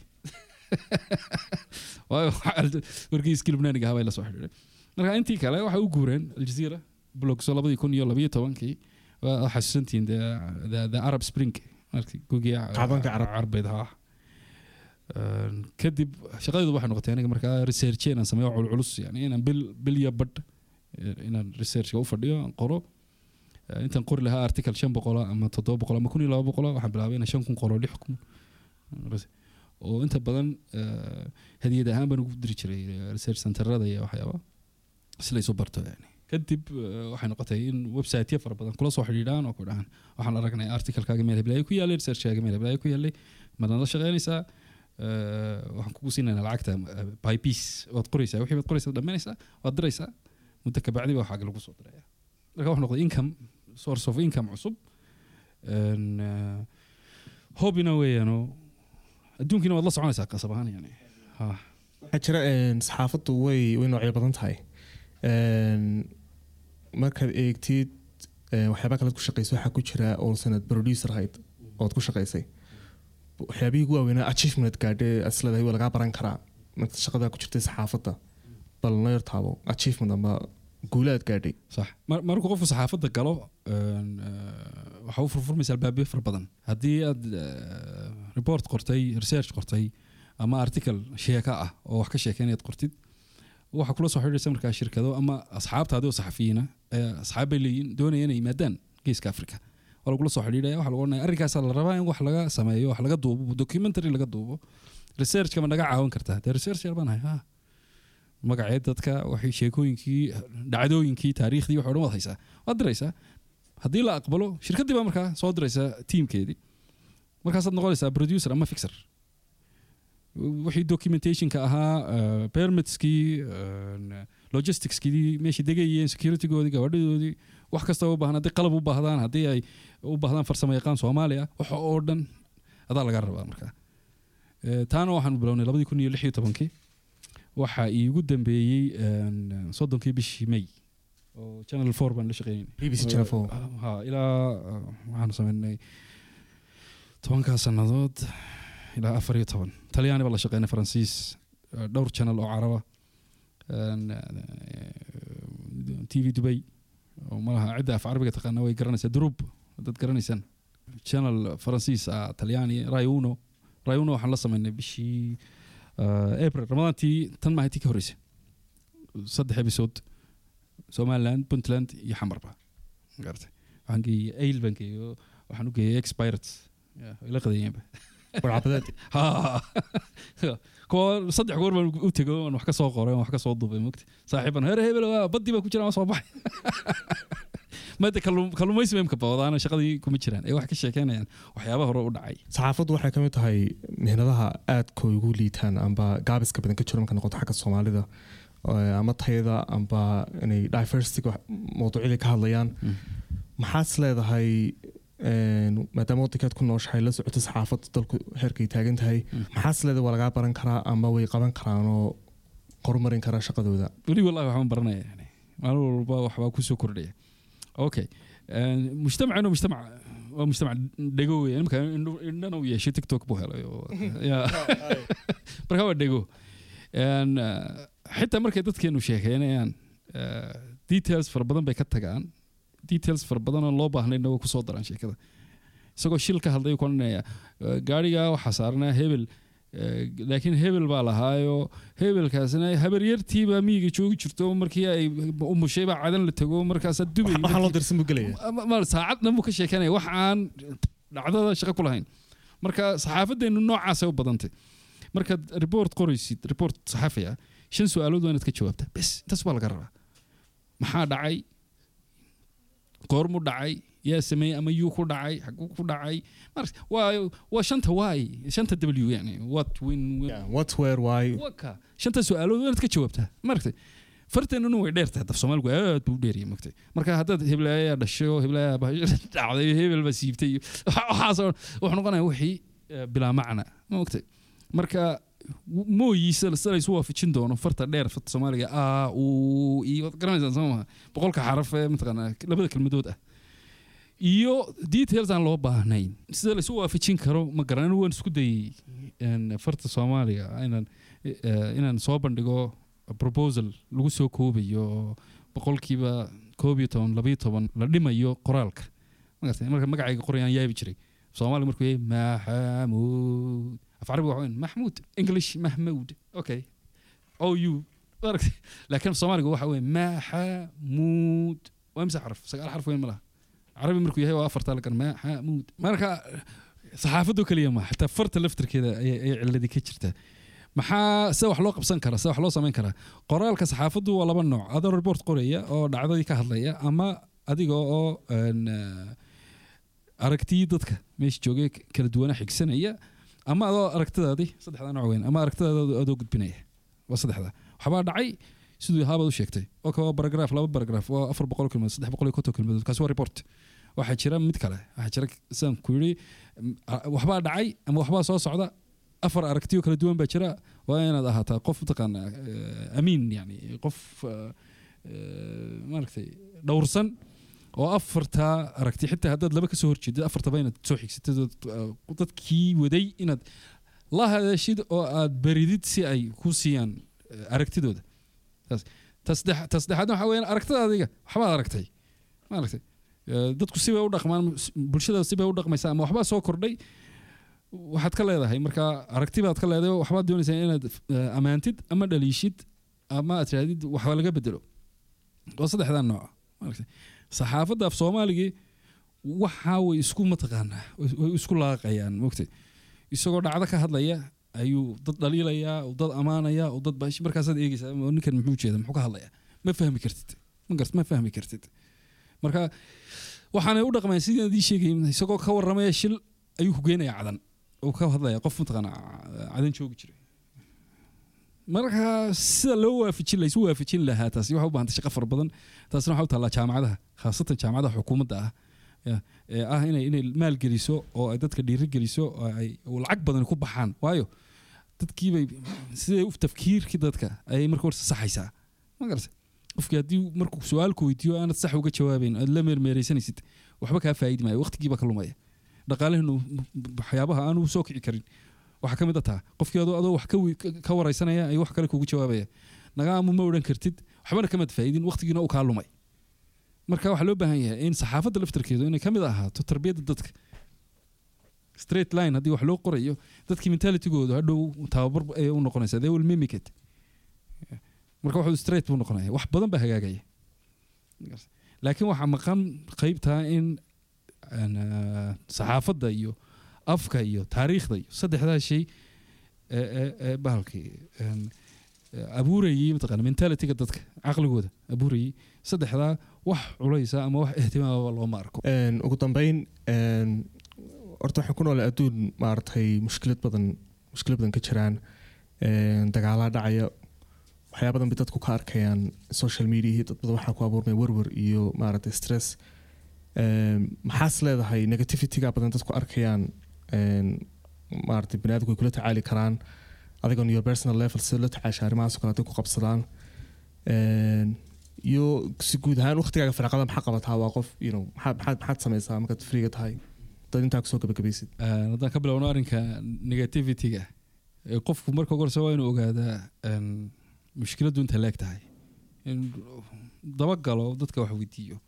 S2: waayo wargeyskii lubnaaniga ahaa bay la soo xidhiidhay marka intii kale waxay u guureen aljazeera blogs oo labadii kun iyo labayo tobankii waa xasuusantihiin the, the, the arab spring markii gugii
S1: Kacdoonka carab.
S2: carbeed haa Een, kadib shaqadeedu waxay noqotay aniga markaa research inaan sameeyo culculus yani inaan bil bil iyo badh eh, inaan researchka u fadhiyo aan qoro Eh, intaan qori lahaa article shan boqola ama toddoba boqol ama kun iyo laba boqola waxaan bilaabay inaan shan kun qoro lix kun oo inta badan eh, hadiyad ahaan baan ugu diri jiray eh, research centerada iyo waxyaaba si la isu barto yani kadib eh, waxay noqotay in websiteyo fara badan kula soo xidhiidhaan oo ku dhahaan waxaan aragnay articlekaaga meel heblaaya ku yaallay researchkaaga meel heblaaya ku yaallay madaan la shaqeynaysaa eh, waxaan kugu siinaynaa lacagta eh, by piece waad qoraysaa wixii baad qoraysaa dhammaynaysaa waad diraysaa muddo kabacdi baa waxaaga lagu soo diraya marka wuxuu noqday income source of income cusub En, eh, hobbyna weeyaanoo adduunkiina waad la soconaysaa qasab ahaan yani ha
S1: waxaa jira een, saxaafaddu way way noocyo badan tahay Een, markaad eegtid een, waxyaaba kalead ku shaqayso waxaa ku jira oo sanad producer ahayd ood ku shaqaysay waxyaabihii ugu waaweynaa achievement gaadhe asleedahay waa lagaa baran karaa marka shaqadaa ku jirtay saxaafadda bal noo yar taabo achievement ama guulaad gaadhay
S2: صح mar markuu qofku saxaafadda galo een, eh, waxa u furfurmaysa albaabyo fara badan haddii aad eh, report qortay research qortay ama article sheeka ah oo wax ka sheekeynayaad qortid waxa kula soo xidhiidhaysa markaa shirkado ama asxaabtaadi oo saxafiyiina eh, asxaab bay leeyihin doonaya inay yimaadaan geeska africa waa lagula soo xidhiidhaya waxa lagu odhanaya arrinkaasaa la rabaa in wax laga sameeyo wax laga duubo documentary laga duubo researchka ma naga caawin kartaa dee research yar baan hay ha magaceed dadka waxay sheekooyinkii dhacdooyinkii taariikhdii wax o dhan waad haysaa waad diraysaa haddii la aqbalo shirkaddii baa markaa soo diraysaa tiimkeedii markaasaad noqonaysaa producer ama fixer wixii documentationka ahaa eh, permitskii eh, logisticskii meeshii degayeen securitygoodii gabadhadoodii wax kasta u baahan haddii qalab u baahdaan haddii ay u baahdaan farsamo yaqaan soomaali ah waxa oo dhan adaa laga rabaa markaa Eh, taana waxaanu bilownay labadii kun iyo lix iyo tobankii waxaa iigu dambeeyey een, soddonkii bishii may oo channel four baan la shaqeynay
S1: bbc channel four
S2: ha ilaa uh, waxaanu sameynay tobankaa sannadood ilaa afar iyo toban talyaani baan la shaqeynay faransiis uh, dhowr channel oo caraba een, uh, t v dubay oo malaha cidda af carabiga taqaana way garanaysaa durub dad garanaysaan channel faransiis ah talyaani rayuno rayuno waxaan la sameynay bishii uh, april ramadaantii tan maahay tii ka horreysay saddex episode somaliland puntland iyo xamarba magartay waxaan geeyey ail baan geeyey oo waxaan u geeyey expirates way la qadayeenba
S1: warcabadeed
S2: Ha. kuwa saddex goor baan u tego aan wax ka soo qoray aan wax ka soo duubay mogta saaxiiban heer hebel waa badii baa ku jiraan waa soo baxay maada kalluumaysi bay imka bawdaana shaqadii kuma jiraan ee wax ka sheekeynayaan waxyaabaha hore u dhacay
S1: saxaafaddu waxay ka mid tahay mihnadaha aadka ugu liitaan amba gaabiska badan ka jiro marka noqoto xagga soomaalida Eh, ama tayada amba inay diversity mawduucyada ka hadlayaan maxaad leedahay een, maadaama waddankaad ku nooshahay la socoto saxaafadda dalku heerkay taagan tahay
S2: Mm.
S1: maxaad leedahay waa lagaa baran karaa ama way qaban karaan oo horumarin karaa shaqadooda
S2: weli wallahi waxbaan baranaya yani maalin walba waxbaa kusoo kordhaya okay mujtamacinu mujtamac waa mujtamac dhego weya imika indhana u yeeshay tiktok buu helay oo ya marka waa dhego En, eh, xitaa markay dadkeenu sheekeynayaan eh, details fara badan bay ka tagaan details fara badan oo loo baahnayna way kusoo daraan sheekada isagoo shil ka hadlay ku odhanaya eh, gaarigaa waxaa saaranaa hebel eh, laakiin hebel baa lahaayo hebelkaasna habaryartiibaa miyiga joogi jirto markii ay umushay baa cadan la tago markaasaa dubay
S1: waxaan loo dirsan buu gelaya
S2: Ma- ma- saacad dhan buu ka sheekanaya wax aan dhacdada shaqo ku lahayn marka saxaafadeennu noocaasay u badantay markaad report qoraysid report saxaafi ah shan su-aalood waa inaad ka jawaabtaa bes intaas baa laga rabaa maxaa dhacay goormu dhacay yaa sameeyey ama yuu ku dhacay xaguu ku dhacay Marka, waa waa shanta waay shanta w yani what when when-
S1: Yeah, what where why
S2: waka shanta su-aalood waa inaad ka jawaabtaa maaragtay farteennuna way dheer tahay daf soomaaligu aad buu u dheeriyay maogtay marka haddaad heblayaa dhashay oo heblayaa dhacday hebel baa siibtay iyo waxaasoo wuxuu noqonaya wixii eh, bilaa macna maogtay marka w- mooyiisa sida laysu waafajin doono farta dheer farta soomaaliga a u iyo waad garanaysaan soo maha boqolka xaraf ee mataqaanaa labada kelmadood ah iyo details aan loo baahnayn sida laysu waafajin karo ma garan waan isku dayay een, farta soomaaliga inaan eh, inaan soo bandhigo proposal lagu soo koobayo boqolkiiba koob iyo toban labayo toban la dhimayo qoraalka magartay marka magacayga qorayaan yaabi jiray soomaaliga markuu yahay maxamuud af carabiga waxa weyn maxmuud english mahmuud okay o u maaragtay laakiin soomaaliga waxa weeye maxamuud waa imse xaraf sagaal xarf weyn ma laha carabi markuu yahay waa afartaa lagan maxamuud marka saxaafadoo keliya ma xitaa farta laftirkeeda ayay ayay ciladii ka jirtaa maxaa sida wax loo qabsan karaa sida wax loo samayn karaa qoraalka saxaafaddu waa laba nooc adoo report qoraya oo dhacdadii ka hadlaya ama adiga oo een, eh, aragtiyii dadka meesha joogay kala duwana xigsanaya ama adoo aragtidaadii saddexdaa nooc weyn ama aragtidaada adoo gudbinaya waa saddexdaa waxbaa dhacay siduu haabaad u sheegtay oo kale waa baragraaf laba baragraaf waa afar boqol kelmadood saddex boqol iyo konton kelmadood kaasi waa report waxaa jira mid kale waxaa jira sidaan ku yidhi m, a- waxbaa dhacay ama waxbaa soo socda afar aragtiyo kala duwan baa jira waa inaad ahaataa qof mataqaana eh, amiin yani qof eh, eh, maaragtay dhowrsan oo afartaa aragti xitaa haddaad laba kasoo horjeedid afartaba inaad soo xigsatid ood, eh, dadkii waday inaad la hadashid oo aad baridid si ay ku siiyaan eh, aragtidooda taas ta saddex- ta saddexaadna waxaa weyaan aragtida adiga waxbaad aragtay maaragtay Eh, dadku sibay u dhaqmaan s- bulshada sibay u dhaqmaysaa ama waxbaa soo kordhay waxaad ka leedahay marka aragti baad ka leedahay oo waxbaad doonaysaa inaad eh, ammaantid ama dhaliishid ama aad tirahdid waxba laga bedelo waa saddexdaa nooc maaragtay saxaafadda af soomaaligii waxa way isku mataqaanaa way way isku laaqayaan mogtay isagoo dhacdo ka hadlaya ayuu dad dhaliilayaa oo dad ammaanaya oo dad bash markaasaad eegeysaa oo ninkan muxuu jeeda muxuu ka hadlaya ma fahmi kartid ma gart ma fahmi kartid marka waxaanay u dhaqmayaan sidii adii sheegay isagoo ka warramaya shil ayuu ku geenaya cadan oo ka hadlaya qof mataqaana cadan joogi jiray marka sida loo waafajin laysu waafajin lahaa taasi waxay u baahantay shaqo fara badan taasina waxaa u taallaa jaamacadaha khaasatan jaamacadaha xukuumadda ah ya, ee ah inay inay maalgeliso oo ay dadka dhiirigeliso oo ay oo lacag badan ku baxaan waayo dadkiibay siday u tafkiirkii dadka ayay marka horse saxaysaa ma garata qofkii haddii markuu su-aalku weydiiyo aanad sax uga jawaabayn aad la meermeeraysanaysid waxba kaa faa'idi maayo waqtigiiba ka lumaya dhaqaalahenu waxyaabaha aan u soo kici karin waxaa ka mid a taa qofkii adoo adoo wax ka wi- ka- ka waraysanaya ayuu wax kale kugu jawaabaya nagaamu ma odhan kartid waxbana kamaad faa'idin waqtigiina uu kaa lumay marka waxaa loo baahan yahay in saxaafadda laftarkeedu inay ka mid ahaato tarbiyadda dadka straight line haddii wax loo qorayo dadkii mentalitygoodu hadhow tababar ayay u noqonaysaa they will mimic it marka wuxuu straight buu noqonaya wax badan baa hagaagaya laakiin waxaa maqan qeybtaa in aan, ah, saxaafadda iyo afka iyo taariikhda iyo saddexdaa shay ee- ee ee bahalkii een, ee, abuurayay mataqaana mentalityga dadka caqligooda abuurayay saddexdaa wax culaysa ama wax ihtimaamaba looma arko
S1: Een, ugu dambeyn een, horta waxaan ku noolay adduun maaragtay mushkilad badan mushkilad badan ka jiraan een, dagaalaa dhacaya waxyaa badan bay dadku ka arkayaan social media dad badan waxaa ku abuurmaya werwer iyo maaragtay stress Een, maxaas leedahay negativityga badan dadku arkayaan een, maaragtay baniaadamku way kula tacaali karaan adigoon your personal level sida la tacaasha arrimahaas oo kale hadday ku qabsadaan Een, iyo si guud ahaan waqtigaaga firaaqada maxaa qabataa waa qof you know, maxaad maxaad maxaad samaysaa markaad friiga tahay dad intaa kusoo gabagabaysid
S2: Een, haddaan ka bilowno arrinka negativityga ee qofku marka ugu horeysa waa inuu ogaadaa een, mushkiladdu inta leeg tahay in dabagalo dadka wax weydiiyo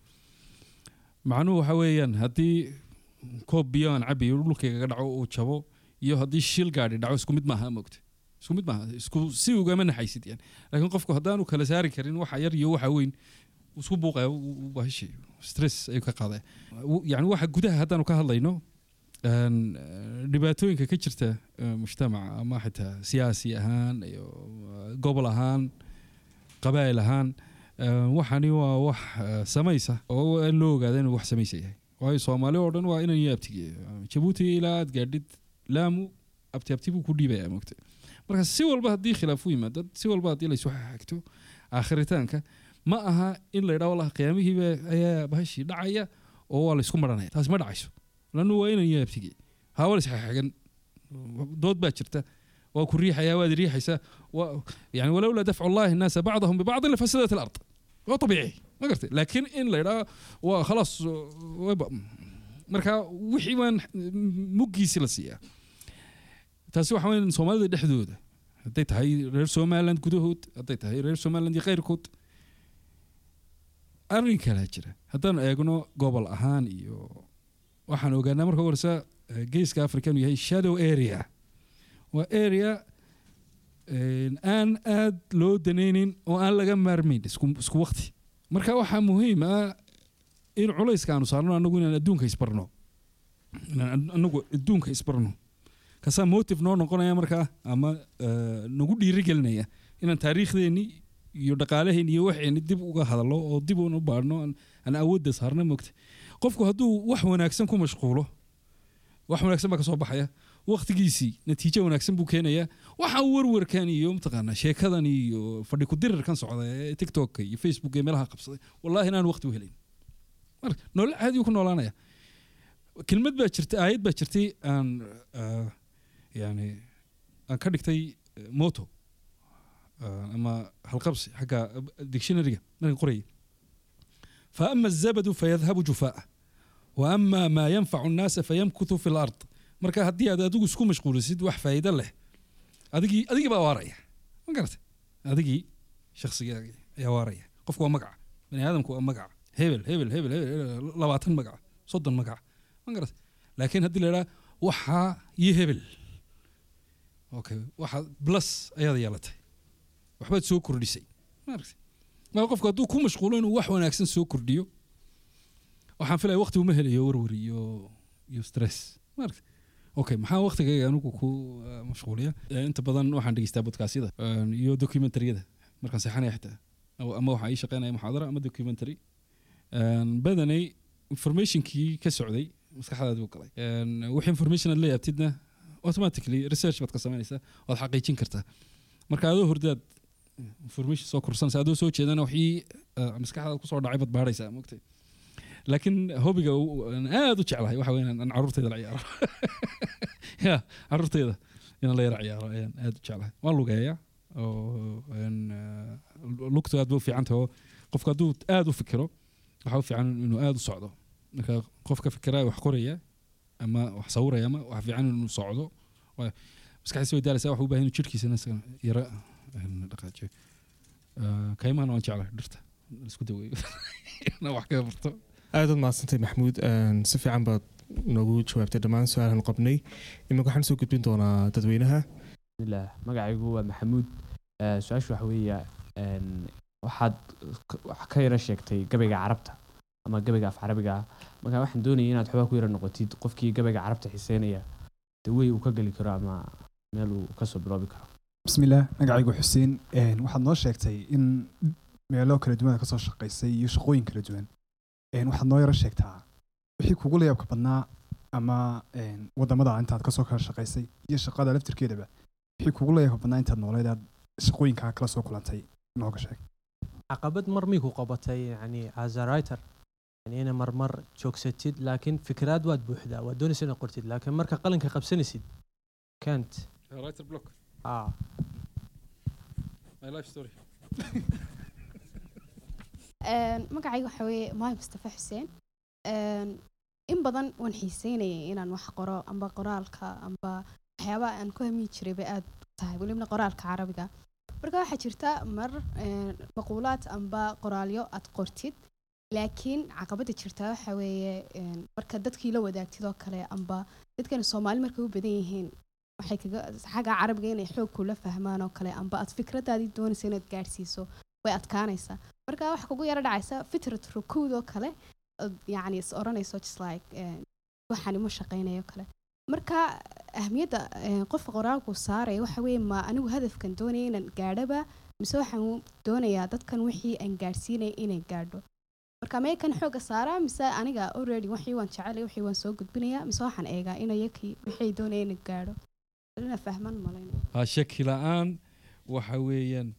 S2: macnuhu waxa weeyaan haddii koob biyo aan cabayo dhulkayga dhaco uu jabo iyo haddii shil gaadhi dhaco isku mid maaha mogta isku mid maaha isku si ugama naxaysid yani laakiin qofku haddaanu kala saari karin waxa yar iyo waxa weyn wuu isku buuqaya bahashi stress ayuu ka qaadaya yani waxa gudaha haddaanu ka hadlayno een, eh, dhibaatooyinka ka jirta eh, mujtamaca ama xitaa siyaasi ahaan iyo eh, gobol ahaan qabaa'il ahaan eh, waxani waa wax eh, samaysa oo in loo ogaada inuu wax samaysa yahay waayo soomaali oo dhan waa inan iyo abtige jabuuti ilaa aad gaadhid laamu abti abti buu ku dhiibaya mogta marka si walba haddii khilaaf u yimaado si walba haddii laysu xagto aakhiritaanka ma aha in la yidhaho wallahi qiyaamihiiba ayaa bahashii dhacaya oo waa laysku maranaya taasi ma dhacayso lannu waa inan iyo abtige hawa la isxaxagan dood baa jirta waa ku riixaya waad riixaysaa waa- yani walowlaa dafcu llahi الnaasa bacdahum bibacdin lafasadat alard waa طabiici ma gartay laakiin in la yidhaho waa khalaas wayba- marka wixii waan muggiisi la siiyaa taasi waxa weyn soomaalida dhexdooda hadday tahay reer somaliland gudahood hadday tahay reer somaliland iyo keyrkood arrin kalaa jira haddaan eegno gobol ahaan iyo waxaan ogaanaa marka ugu horeysa eh, geeska africa inuu yahay shadow area waa area een, aan aad loo danaynin oo aan laga maarmayn isku isku waqti marka waxaa muhiim ah in culayska aanu saarno anagu inaan adduunka isbarno inaan anagu adduunka isbarno kasaa motive noo noqonaya markaa ama eh, nagu dhiirigelinaya inaan taariikhdeeni iyo dhaqaalaheen iyo waxeeni dib uga hadallo oo dib u baadhno aan- aan awoodda saarna mogta qofku hadduu wax wanaagsan ku mashquulo wax wanaagsan baa ka soo baxaya waqtigiisii natiijo wanaagsan buu keenayaa waxaan warwarkan iyo mataqaanaa sheekadan iyo fadhi ku dirirkan socda ee tiktok iyo facebook ee meelaha qabsaday wallahi inaan waqti u helayn marka nolol caadi ku noolaanaya kelmad baa jirta aayad baa jirtay aan ah, yani aan ka dhigtay eh, moto ah, ama halqabsi xagga dictionaryga markan qorayay فأما الزبد فيذهب جفاء وأما ما ينفع الناس فيمكث في الأرض marka haddii aad adigu isku mashquulisid wax faa'iido leh adigii adigii baa waaraya ma garata adigii shakhsigaagii ayaa waaraya qofku waa magaca bani aadamku waa magaca hebel hebel hebel hebel hebel, labaatan magaca soddon magaca ma garata laakiin haddii la idhaha waxaa iyo hebel okay waxa plus ayaad yeelatay waxbaad soo kordhisay ma aragtay marka qofku hadduu ku mashquulo inuu wax wanaagsan soo kordhiyo waxaan filaya waqti uma helayo warwar iyo iyo stress ma aragtay okay maxaa waqtigayga anigu ku uh, mashquuliya Eh, inta badan waxaan dhegeystaa bodkaasyada eh, iyo documentariyada markaan seexanaya xitaa Ama- ama waxaa ii shaqeynaya muxaadara ama documentary Een, badanay informationkii ka socday maskaxdaadi u galay Een, wixii information aad la yaabtidna automatically research baad ka samaynaysaa waad xaqiijin kartaa marka adoo hordaad information soo korsanaysa adoo soo jeedana wixii eh, maskaxdaada kusoo dhacay baad baadhaysaa mogtay laakiin hobiga u- aan aad u jeclahay waxa weyn aan caruurtayda la ciyaaro ya caruurtayda inaan la yara ciyaaro ayaan aad u jeclahay waan lugeeya oo een, eh, lugtu aad ba u fiican tahay oo qofku hadduu aad u fikiro waxaa u fiican inuu aad u socdo marka qofka fikiraya wax qoraya ama wax sawiraya ama wax fiican inuu socdo Waayo maskaxdiisa way daalaysaa wax u baahan inuu jirhkiisana isaga yara een, dhaqaajiyo Eh, kaymahana waan jeclahay dhirta la isku daweeyo inaan wax kaga barto
S1: aad uad mahadsantay maxamuud Een, si fiican baad noogu jawaabtay dhammaan su-aalahan qabnay iminka waxaan soo gudbin doonaa dadweynaha
S3: bismillaah magacaygu waa maxamuud Eh, su-aashu waxa weeya een, waxaad k- wax ka yara sheegtay gabayga carabta ama gabayga af carabiga ah marka waxaan doonayay inaad xoogaa ku yara noqotid qofkii gabayga carabta xiiseynaya dawey uu ka geli karo ama meel uu kasoo biloobi karo
S4: bismillaah magacaygu xuseen Een, waxaad noo sheegtay in meelo kala duwan aad kasoo shaqaysay iyo shaqooyin kala duwan Een, waxaad noo yaro sheegtaa wixii kugu la yaabka badnaa ama een, wadamada intaad kasoo kala shaqaysay iyo shaqada laftirkeedaba wixii kugu la yaabka badnaa intaad nooleed aad shaqooyinkaa kala soo kulantay nooga sheeg
S5: caqabad mar miyku qabatay yani as a writer yani ina marmar joogsatid laakiin fikraad waad buuxdaa waad doonaysa inaad qortid laakiin marka qalinka qabsanaysid kant
S2: writer block
S5: ah
S2: my life story
S6: Een, magacayga waxaa weeye maay mustafa xuseen Een, in badan waan xiiseynayay inaan wax qoro amba qoraalka amba waxyaabaha aan ku hamiyi jiray bay aad u tahay welibna qoraalka carabiga marka waxaa jirta mar een, maquulaad amba qoraalyo aad qortid laakiin caqabada jirta waxa weeye een, marka dadkii la wadaagtid oo kale amba dadkan soomaali markay u badan yihiin waxay kaga xagga carabiga inay xoog kula fahmaan oo kale amba aad fikradaadii doonaysa inaad gaadhsiiso way adkaanaysaa marka waxa kugu yara dhacaysa fitrat rukuud oo kale ood yacni is oranayso just like eh, waxaan ima shaqaynayo kale marka ahmiyadda eh, qofka qoraalku saaraya waxa weeye ma anigu hadafkan doonaya inaan gaadhaba mise waxaan doonayaa dadkan wixii aan gaadhsiinaya inay gaadho marka mee kan xooga saaraa mise aniga already wixii waan jecelay wixii waan soo gudbinayaa mise waxaan eegaa inayakii wixii doonaya inay gaadho ina fahman malayn
S2: ha shaki la-aan waxa weeyaan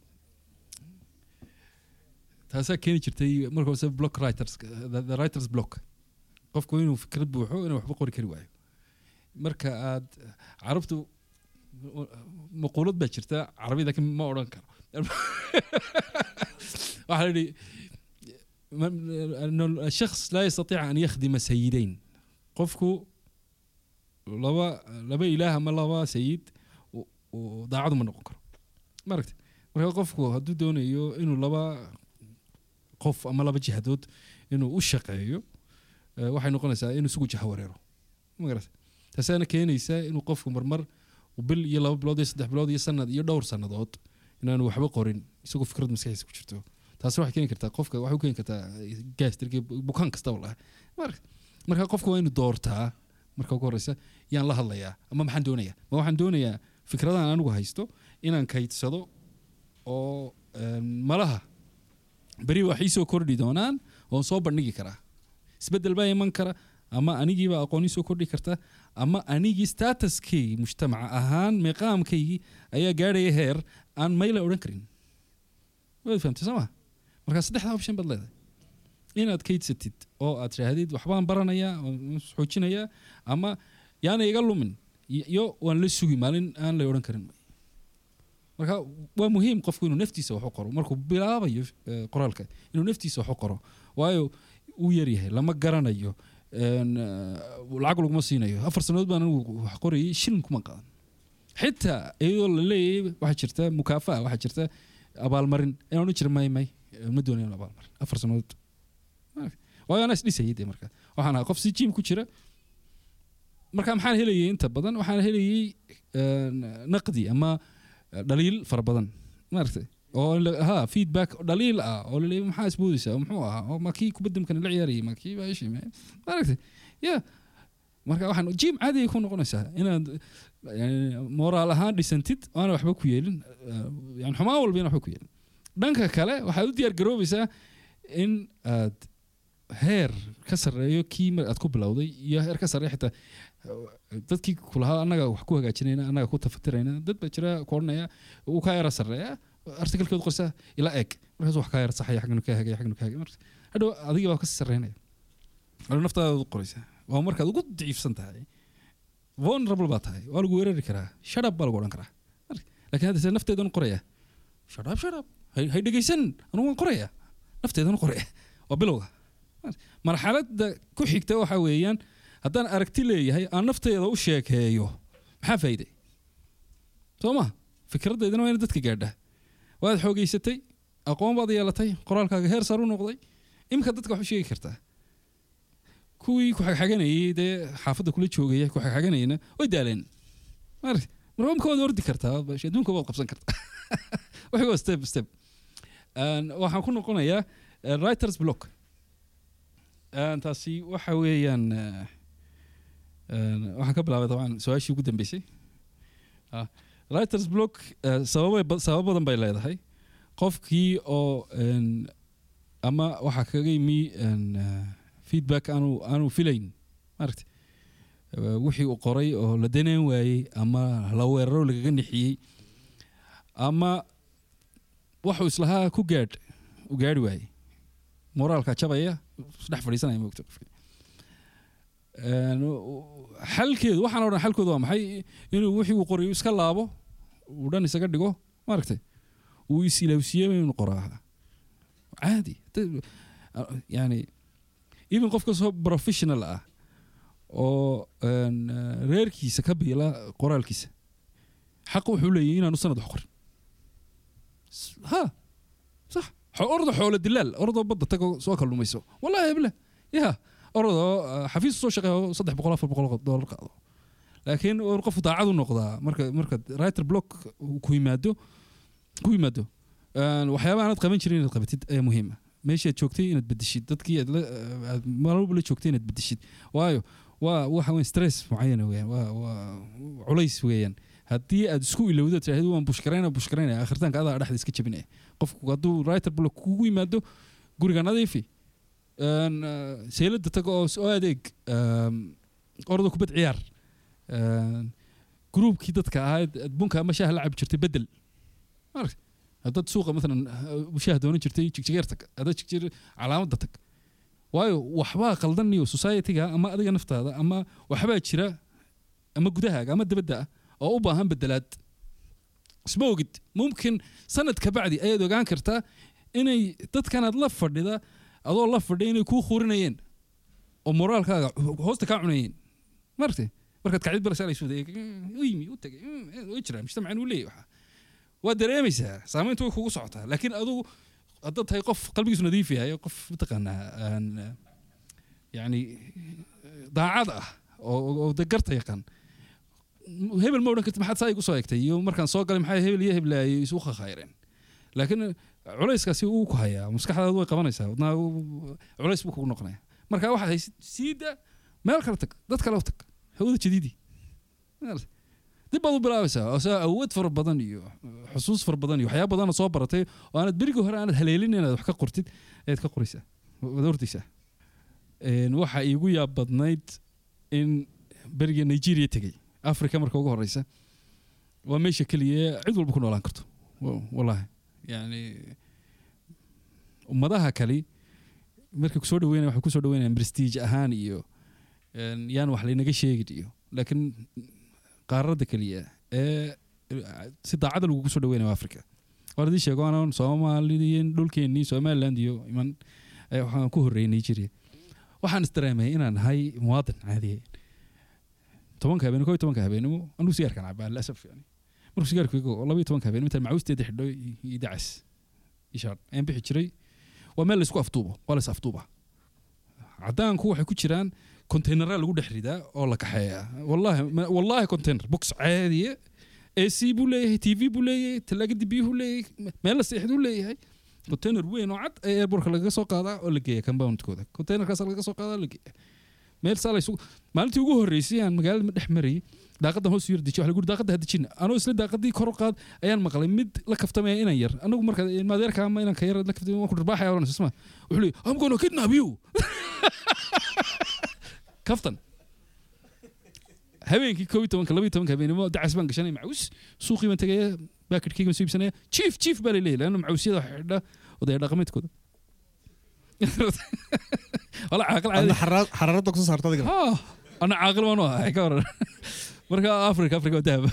S2: taasaa keeni jirtay marka hose block writers the, the writers block qofku inuu fikrad buuxo inuu waxba qori kari waayo marka aad carabtu maquulad baa jirta carabi laakiin ma odhan karo waxaa la yidhi أن الشخص لا يستطيع أن يخدم سيدين قفكو لبا لبا إله ما لبا سيد وضاعد من نقول مركت marka qofku hadduu doonayo inuu laba qof ama laba jihadood inuu u shaqeeyo waxay noqonaysaa inuu isugu jaha wareero magarata taasaana keenaysa inuu qofku marmar bil iyo laba bilood iyo saddex bilood iyo sanad iyo dhowr sannadood inaanu waxba qorin isagoo fikrad maskaxiisa ku jirto taasi waxay keeni kartaa qofka waxay u keeni kartaa gastrigi bukaan kastaba laha marka qofka waa inuu doortaa marka ugu horeysa yaan la hadlayaa ama maxaan doonayaa ma waxaan doonayaa fikradahan anigu haysto inaan kaydsado oo malaha beri wax iisoo kordhi doonaan oon soo bandhigi karaa isbedel baa iman kara ama anigiiba aqooni soo kordhi karta ama anigii statuskaygi mujtamaca ahaan miqaamkaygii ayaa gaadhaya heer aan mayla odhan karin waad fahamtay soo ma markaa saddexdaa option baad leedahay inaad kaydsatid oo aad tidhaahdid waxbaan baranayaa oo xoojinayaa ama yaana iga lumin iyo waan la sugi maalin aan la odhan karin marka waa muhiim qofku inuu naftiisa wax u qoro markuu bilaabayo eh, qoraalka inuu naftiisa wax u qoro waayo uu yaryahay lama garanayo een, eh, lacag laguma siinayo afar sannadood baan anigu wax qorayay shilin kuma qadan xitaa iyadoo la leeyahay waxaa jirta mukaafa'a waxaa jirta abaalmarin inaan odhan jira may may eh, ma doonayo abaalmarin afar sannadood waayo anaa isdhisayay dee marka waxaan ahaa qof si jiim ku jira marka maxaan helayay inta badan waxaan helayay een, naqdi ama dhaliil fara badan maaragtay oo la- ha feedback dhaliil ah oo laleeyahay maxaa isboodaysaa muxuu ahaa oo ma kii kubadamkan la ciyaarayay ma kii baashi maaragtay ya marka waxaan jim caadi ay ku noqonaysaa inaad yani, moraal ahaan dhisantid aana waxba ku yeelin eh, yani xumaan walba ina waxba ku yeelin dhanka kale waxaad u diyaar garoobaysaa in aad heer ka sarreeyo kii mar aad ku bilowday iyo heer ka sarreeya xitaa eh, dadkii kulahaa annaga wax ku hagaajinayna annaga ku tafatirayna dad baa jira ku odhanaya uu kaa yara sarreeya artikalkeedu qorsaa ila eeg markaas wax kaa yara saxaya xagganu kaa hagaya xagganu kaa hagaya marka hadhow adigii baa kasii sarreynaya hadhow naftaada u qoraysaa waa markaad ugu daciifsan tahay vulnerable baa tahay waa lagu weerari karaa shadab baa lagu odhan karaa Marka- laakiin hadda se nafteedan qoraya shadab shadab hay hay dhegaysan anugu waan qoraya nafteedan qoraya waa bilowga marxaladda ku xigta waxa weeyaan haddaan aragti leeyahay aan nafteeda u sheekeeyo maxaa faa'iiday soo ma fikradeydana waa ina dadka gaadhaa waad xoogeysatay aqoon baad yeelatay qoraalkaaga heer sar u noqday imika dadka wax u sheegi kartaa kuwii ku xagxaganayay dee xaafadda kula joogaya ku xagxaganayna way daaleen maaragtay marka imika waad ordi kartaa bash adduunka waad qabsan kartaa wixii waa step step Een, waxaan ku noqonayaa eh, writers block Een, taasi waxa weeyaan eh, een, waxaan ka bilaabay dabcan su-aashii ugu dambeysay Ah, writers block eh, sababay ba- sabab badan bay leedahay qofkii oo een, ama waxaa kaga yimi een, eh, feedback aanu aanu filayn maaragtay Eh, wixii uu qoray oo la daneen waayey ama la weeraro lagaga nixiyey ama waxuu islahaa ku gaadh u gaadhi waayey moraalka jabaya isdhex fadhiisanaya moogta qofki Een, u- xalkeedu waxaan oo dhan xalkoodu waa maxay inuu wixii uu qorayo iska laabo uu dhan isaga dhigo maaragtay uu is-ilaawsiiyey inuu qoraa caadi Hada- yani even qof kastoo professional ah oo een, eh, reerkiisa ka biila qoraalkiisa xaq wuxuu leeyahay inaanu sanad wax qorin S- ha sax Xo- ordo xoolo dilaal ordoo badda tago soo kalluumayso wallahi heble ya orodoo eh, xafiis soo shaqeeyo saddex boqol afar boqol doolar qaado laakiin war qofku daacad u noqdaa marka marka writer block uu ku yimaado ku yimaado een, waxyaabaha aanaad qaban jirin inaad qabatid ayaa muhiim ah meeshaad joogtay inaad bedeshid dadkii aad la aad maalwalba la joogtay inaad bedeshid waayo waa waxa weyn stress mucayana weeyaan waa waa culays weeyaan haddii aad isku ilowdo tiraahdo waan bushkarayna bushkarayna akhiritaanka adaa dhexda iska jabinaya qofku hadduu writer block kugu yimaado guriga nadiifi een, eh, seylada tago oo soo adeeg een, orda kubad ciyaar een, gruubkii dadka ahayd aad bunka ama shaaha la cabi jirtay bedel maaragta haddaad suuqa maalan eh, shaah doonan jirtay jigjigeer tag haddaad jigjir calaamadda tag waayo waxbaa qaldaniyo societyga ama adiga naftaada ama waxbaa jira ama gudahaaga ama dabadda ah oo u baahan bedelaad isma ogid mumkin sanad ka bacdi ayaad ogaan kartaa inay dadkanaad la fadhida adoo la fadhiya inay kuu khurinayeen oo moraalkaaga hoosta kaa cunayeen maaragtay markaad kacdid balasalaysu u yimi u tagay way jiraan mujtamacan uu leeyahy waxa waa dareemaysaa saamayntu way kugu socotaa laakiin adugu haddaad tahay qof qalbigiisu nadiif yahay qof mataqaanaa aan yani daacad ah oo oo de garta yaqaan hebel ma odhan kartid maxaad saa igu soo egtay iyo markaan soo galay maxay hebel iyo hebel ay isu khakhayreen laakiin culayskaasi uu ku hayaa maskaxdaadu way qabanaysaa wadnaa culays buu kugu noqonaya marka waxaad haysid siida meel kale tag dad kale u tag hawada jadiidi dib baad u bilaabaysaa oo saa awood fara badan iyo xusuus fara badan iyo waxyaaba badanoo soo baratay oo aanad berigii hore aanad haleelin inaad wax ka qortid ayaad ka qoraysaa waad ordaysaa Een, waxa iigu yaab badnayd in beriga nigeria tegey africa marka ugu horeysa waa meesha keliya cid walba ku noolaan karto Wa- wallahi yani ummadaha kale markay kusoo dhaweynaya waxay kusoo dhaweynayaan prestige ahaan iyo een, yaan wax laynaga sheegin iyo laakiin qaaradda keliya ee si daacada lagugu soo dhaweynaya waa africa waan idin sheego anaan soomaalidiin dhulkeennii somaliland iyo iman eh, waxaan ku horreeyay nigeria waxaan isdareemay inaan nahay muwaadin caadiya tobanka habeen koo iyo tobanka habeenimo anuu sigaarkan cabaa lasaf yani markuu sigaarku igo laba iyo tobanka habeen intaan macawisteeda xidho iyo dacas ishaar ayaan bixi jiray waa meel laysku afduubo waa lays afduuba cadaanku waxay ku jiraan konteyneraa lagu dhex ridaa oo la kaxeeyaa wallahi ma- wallahi konteyner box caadiya ac buu leeyahay tv buu leeyahay talaagada biyuhu leeyahay meel la seexduu leeyahay konteyner weyn oo cad ee airbortka lagaga soo qaadaa oo la geeya compoundkooda konteynerkaas lagaga soo qaadaa oo la geeya meel saa laysu maalintii ugu horreysay aan magaalada dhex marayay daaqadan hoos yar dejiy waxa lagu yiri daaqada ha dejina anoo isla daaqadii kor u qaad ayaan maqlay mid la kaftamaya inan yar anagu marka maadeerka ama inanka yar la kaftamay waan ku dharbaaxaya oranaysa isma wuxuu leeyahay I'm gonna kidnap you kaftan habeenkii koob iyo tobanka laba iyo tobanka habeenimo dacas baan gashanay macawis suuqii baan tegaya baakidkayga baan soo iibsanaya chief chief baa laleeyahay laanna macawisyada waxa xidha odaya dhaqameedkooda wala caaqil caadi
S1: adna xaraar- xaraaradda kusoo saarta adiga
S2: Ah, ana caaqil waan u ahay ka waran marka africa africa waa dahab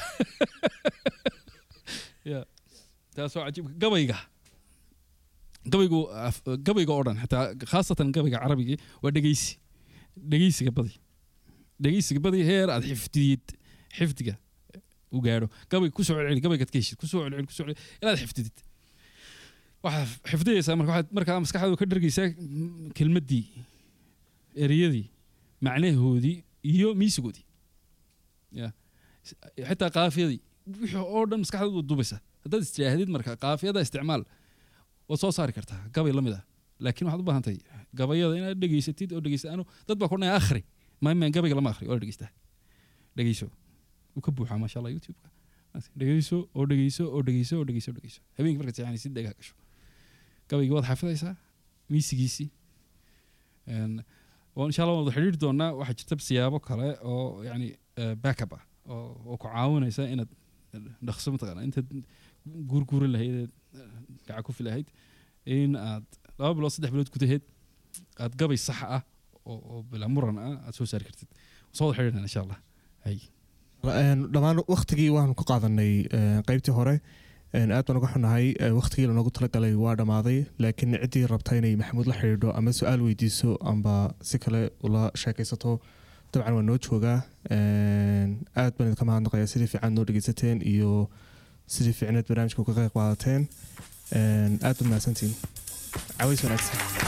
S2: ya taas waa cajiib gabayga gabaygu af- gabayga oo dhan xataa khaasatan gabayga carabigii waa dhegeysi dhegeysiga badi dhegeysiga badi heer aad xifdiyid xifdiga u gaadho gabayga kusoo celceli gabaygaad ka heshid kusoo celceli kusoo celceli inaad xifdidid waxaad xifdiyeysaa marka waxaad markaa maskaxdaadu ka dhargeysaa mm, kelmaddii ereyadii macnahoodii iyo miisigoodii ya S- xitaa qaafiyadii wixii oo dhan maskaxdaadu waad dubaysaa haddaad istidhaahdid marka qaafiyada isticmaal waad soo saari kartaa gabay la mid ah laakiin waxaad u baahan tahay gabayada inaad dhegeysatid oo dhegeysa anu dad baa kordhanaya akhri maamaan gabayga lama akhri waa la dhegeystaa dhegeyso wuu ka buuxaa maasha allah youtube-ka dhegeyso oo dhegeyso oo dhegeyso oo dhegeyso oo dhegeyso habeenkii markaad seexanaysid dhegaa gasho gabaygii waad xafidaysaa miisigiisii Een, oo insha allah waan wada xidhiiri doonaa waxaa jirta siyaabo kale oo yani eh, backup ah oo oo ku caawinaysa inaad dhaqso mataqaana intaad guurguurin lahayd eed, eh, gacan ku filahayd in aad laba bilood saddex bilood gudaheed aad gabay sax ah oo oo bilaa muran ah aad soo saari kartid soo wada xidhiirnaa insha allah hay
S1: Een, dhammaan waktigii waanu ku qaadanay een, qaybtii hore een, aad baan uga xunahay ee, waktigii lanoogu talagalay waa dhammaaday laakiin ciddii rabta inay maxamuud la xidhiidho ama su-aal weydiiso amba si kale ula sheekaysato dabcan waa noo joogaa Een, aad baan idinka mahadnaqayaa sidii fiican noo dhegeysateen iyo sidii fiicneed barnaamijka uga qayb qaadateen Een, aad baad mahadsantihiin caways wanaagsan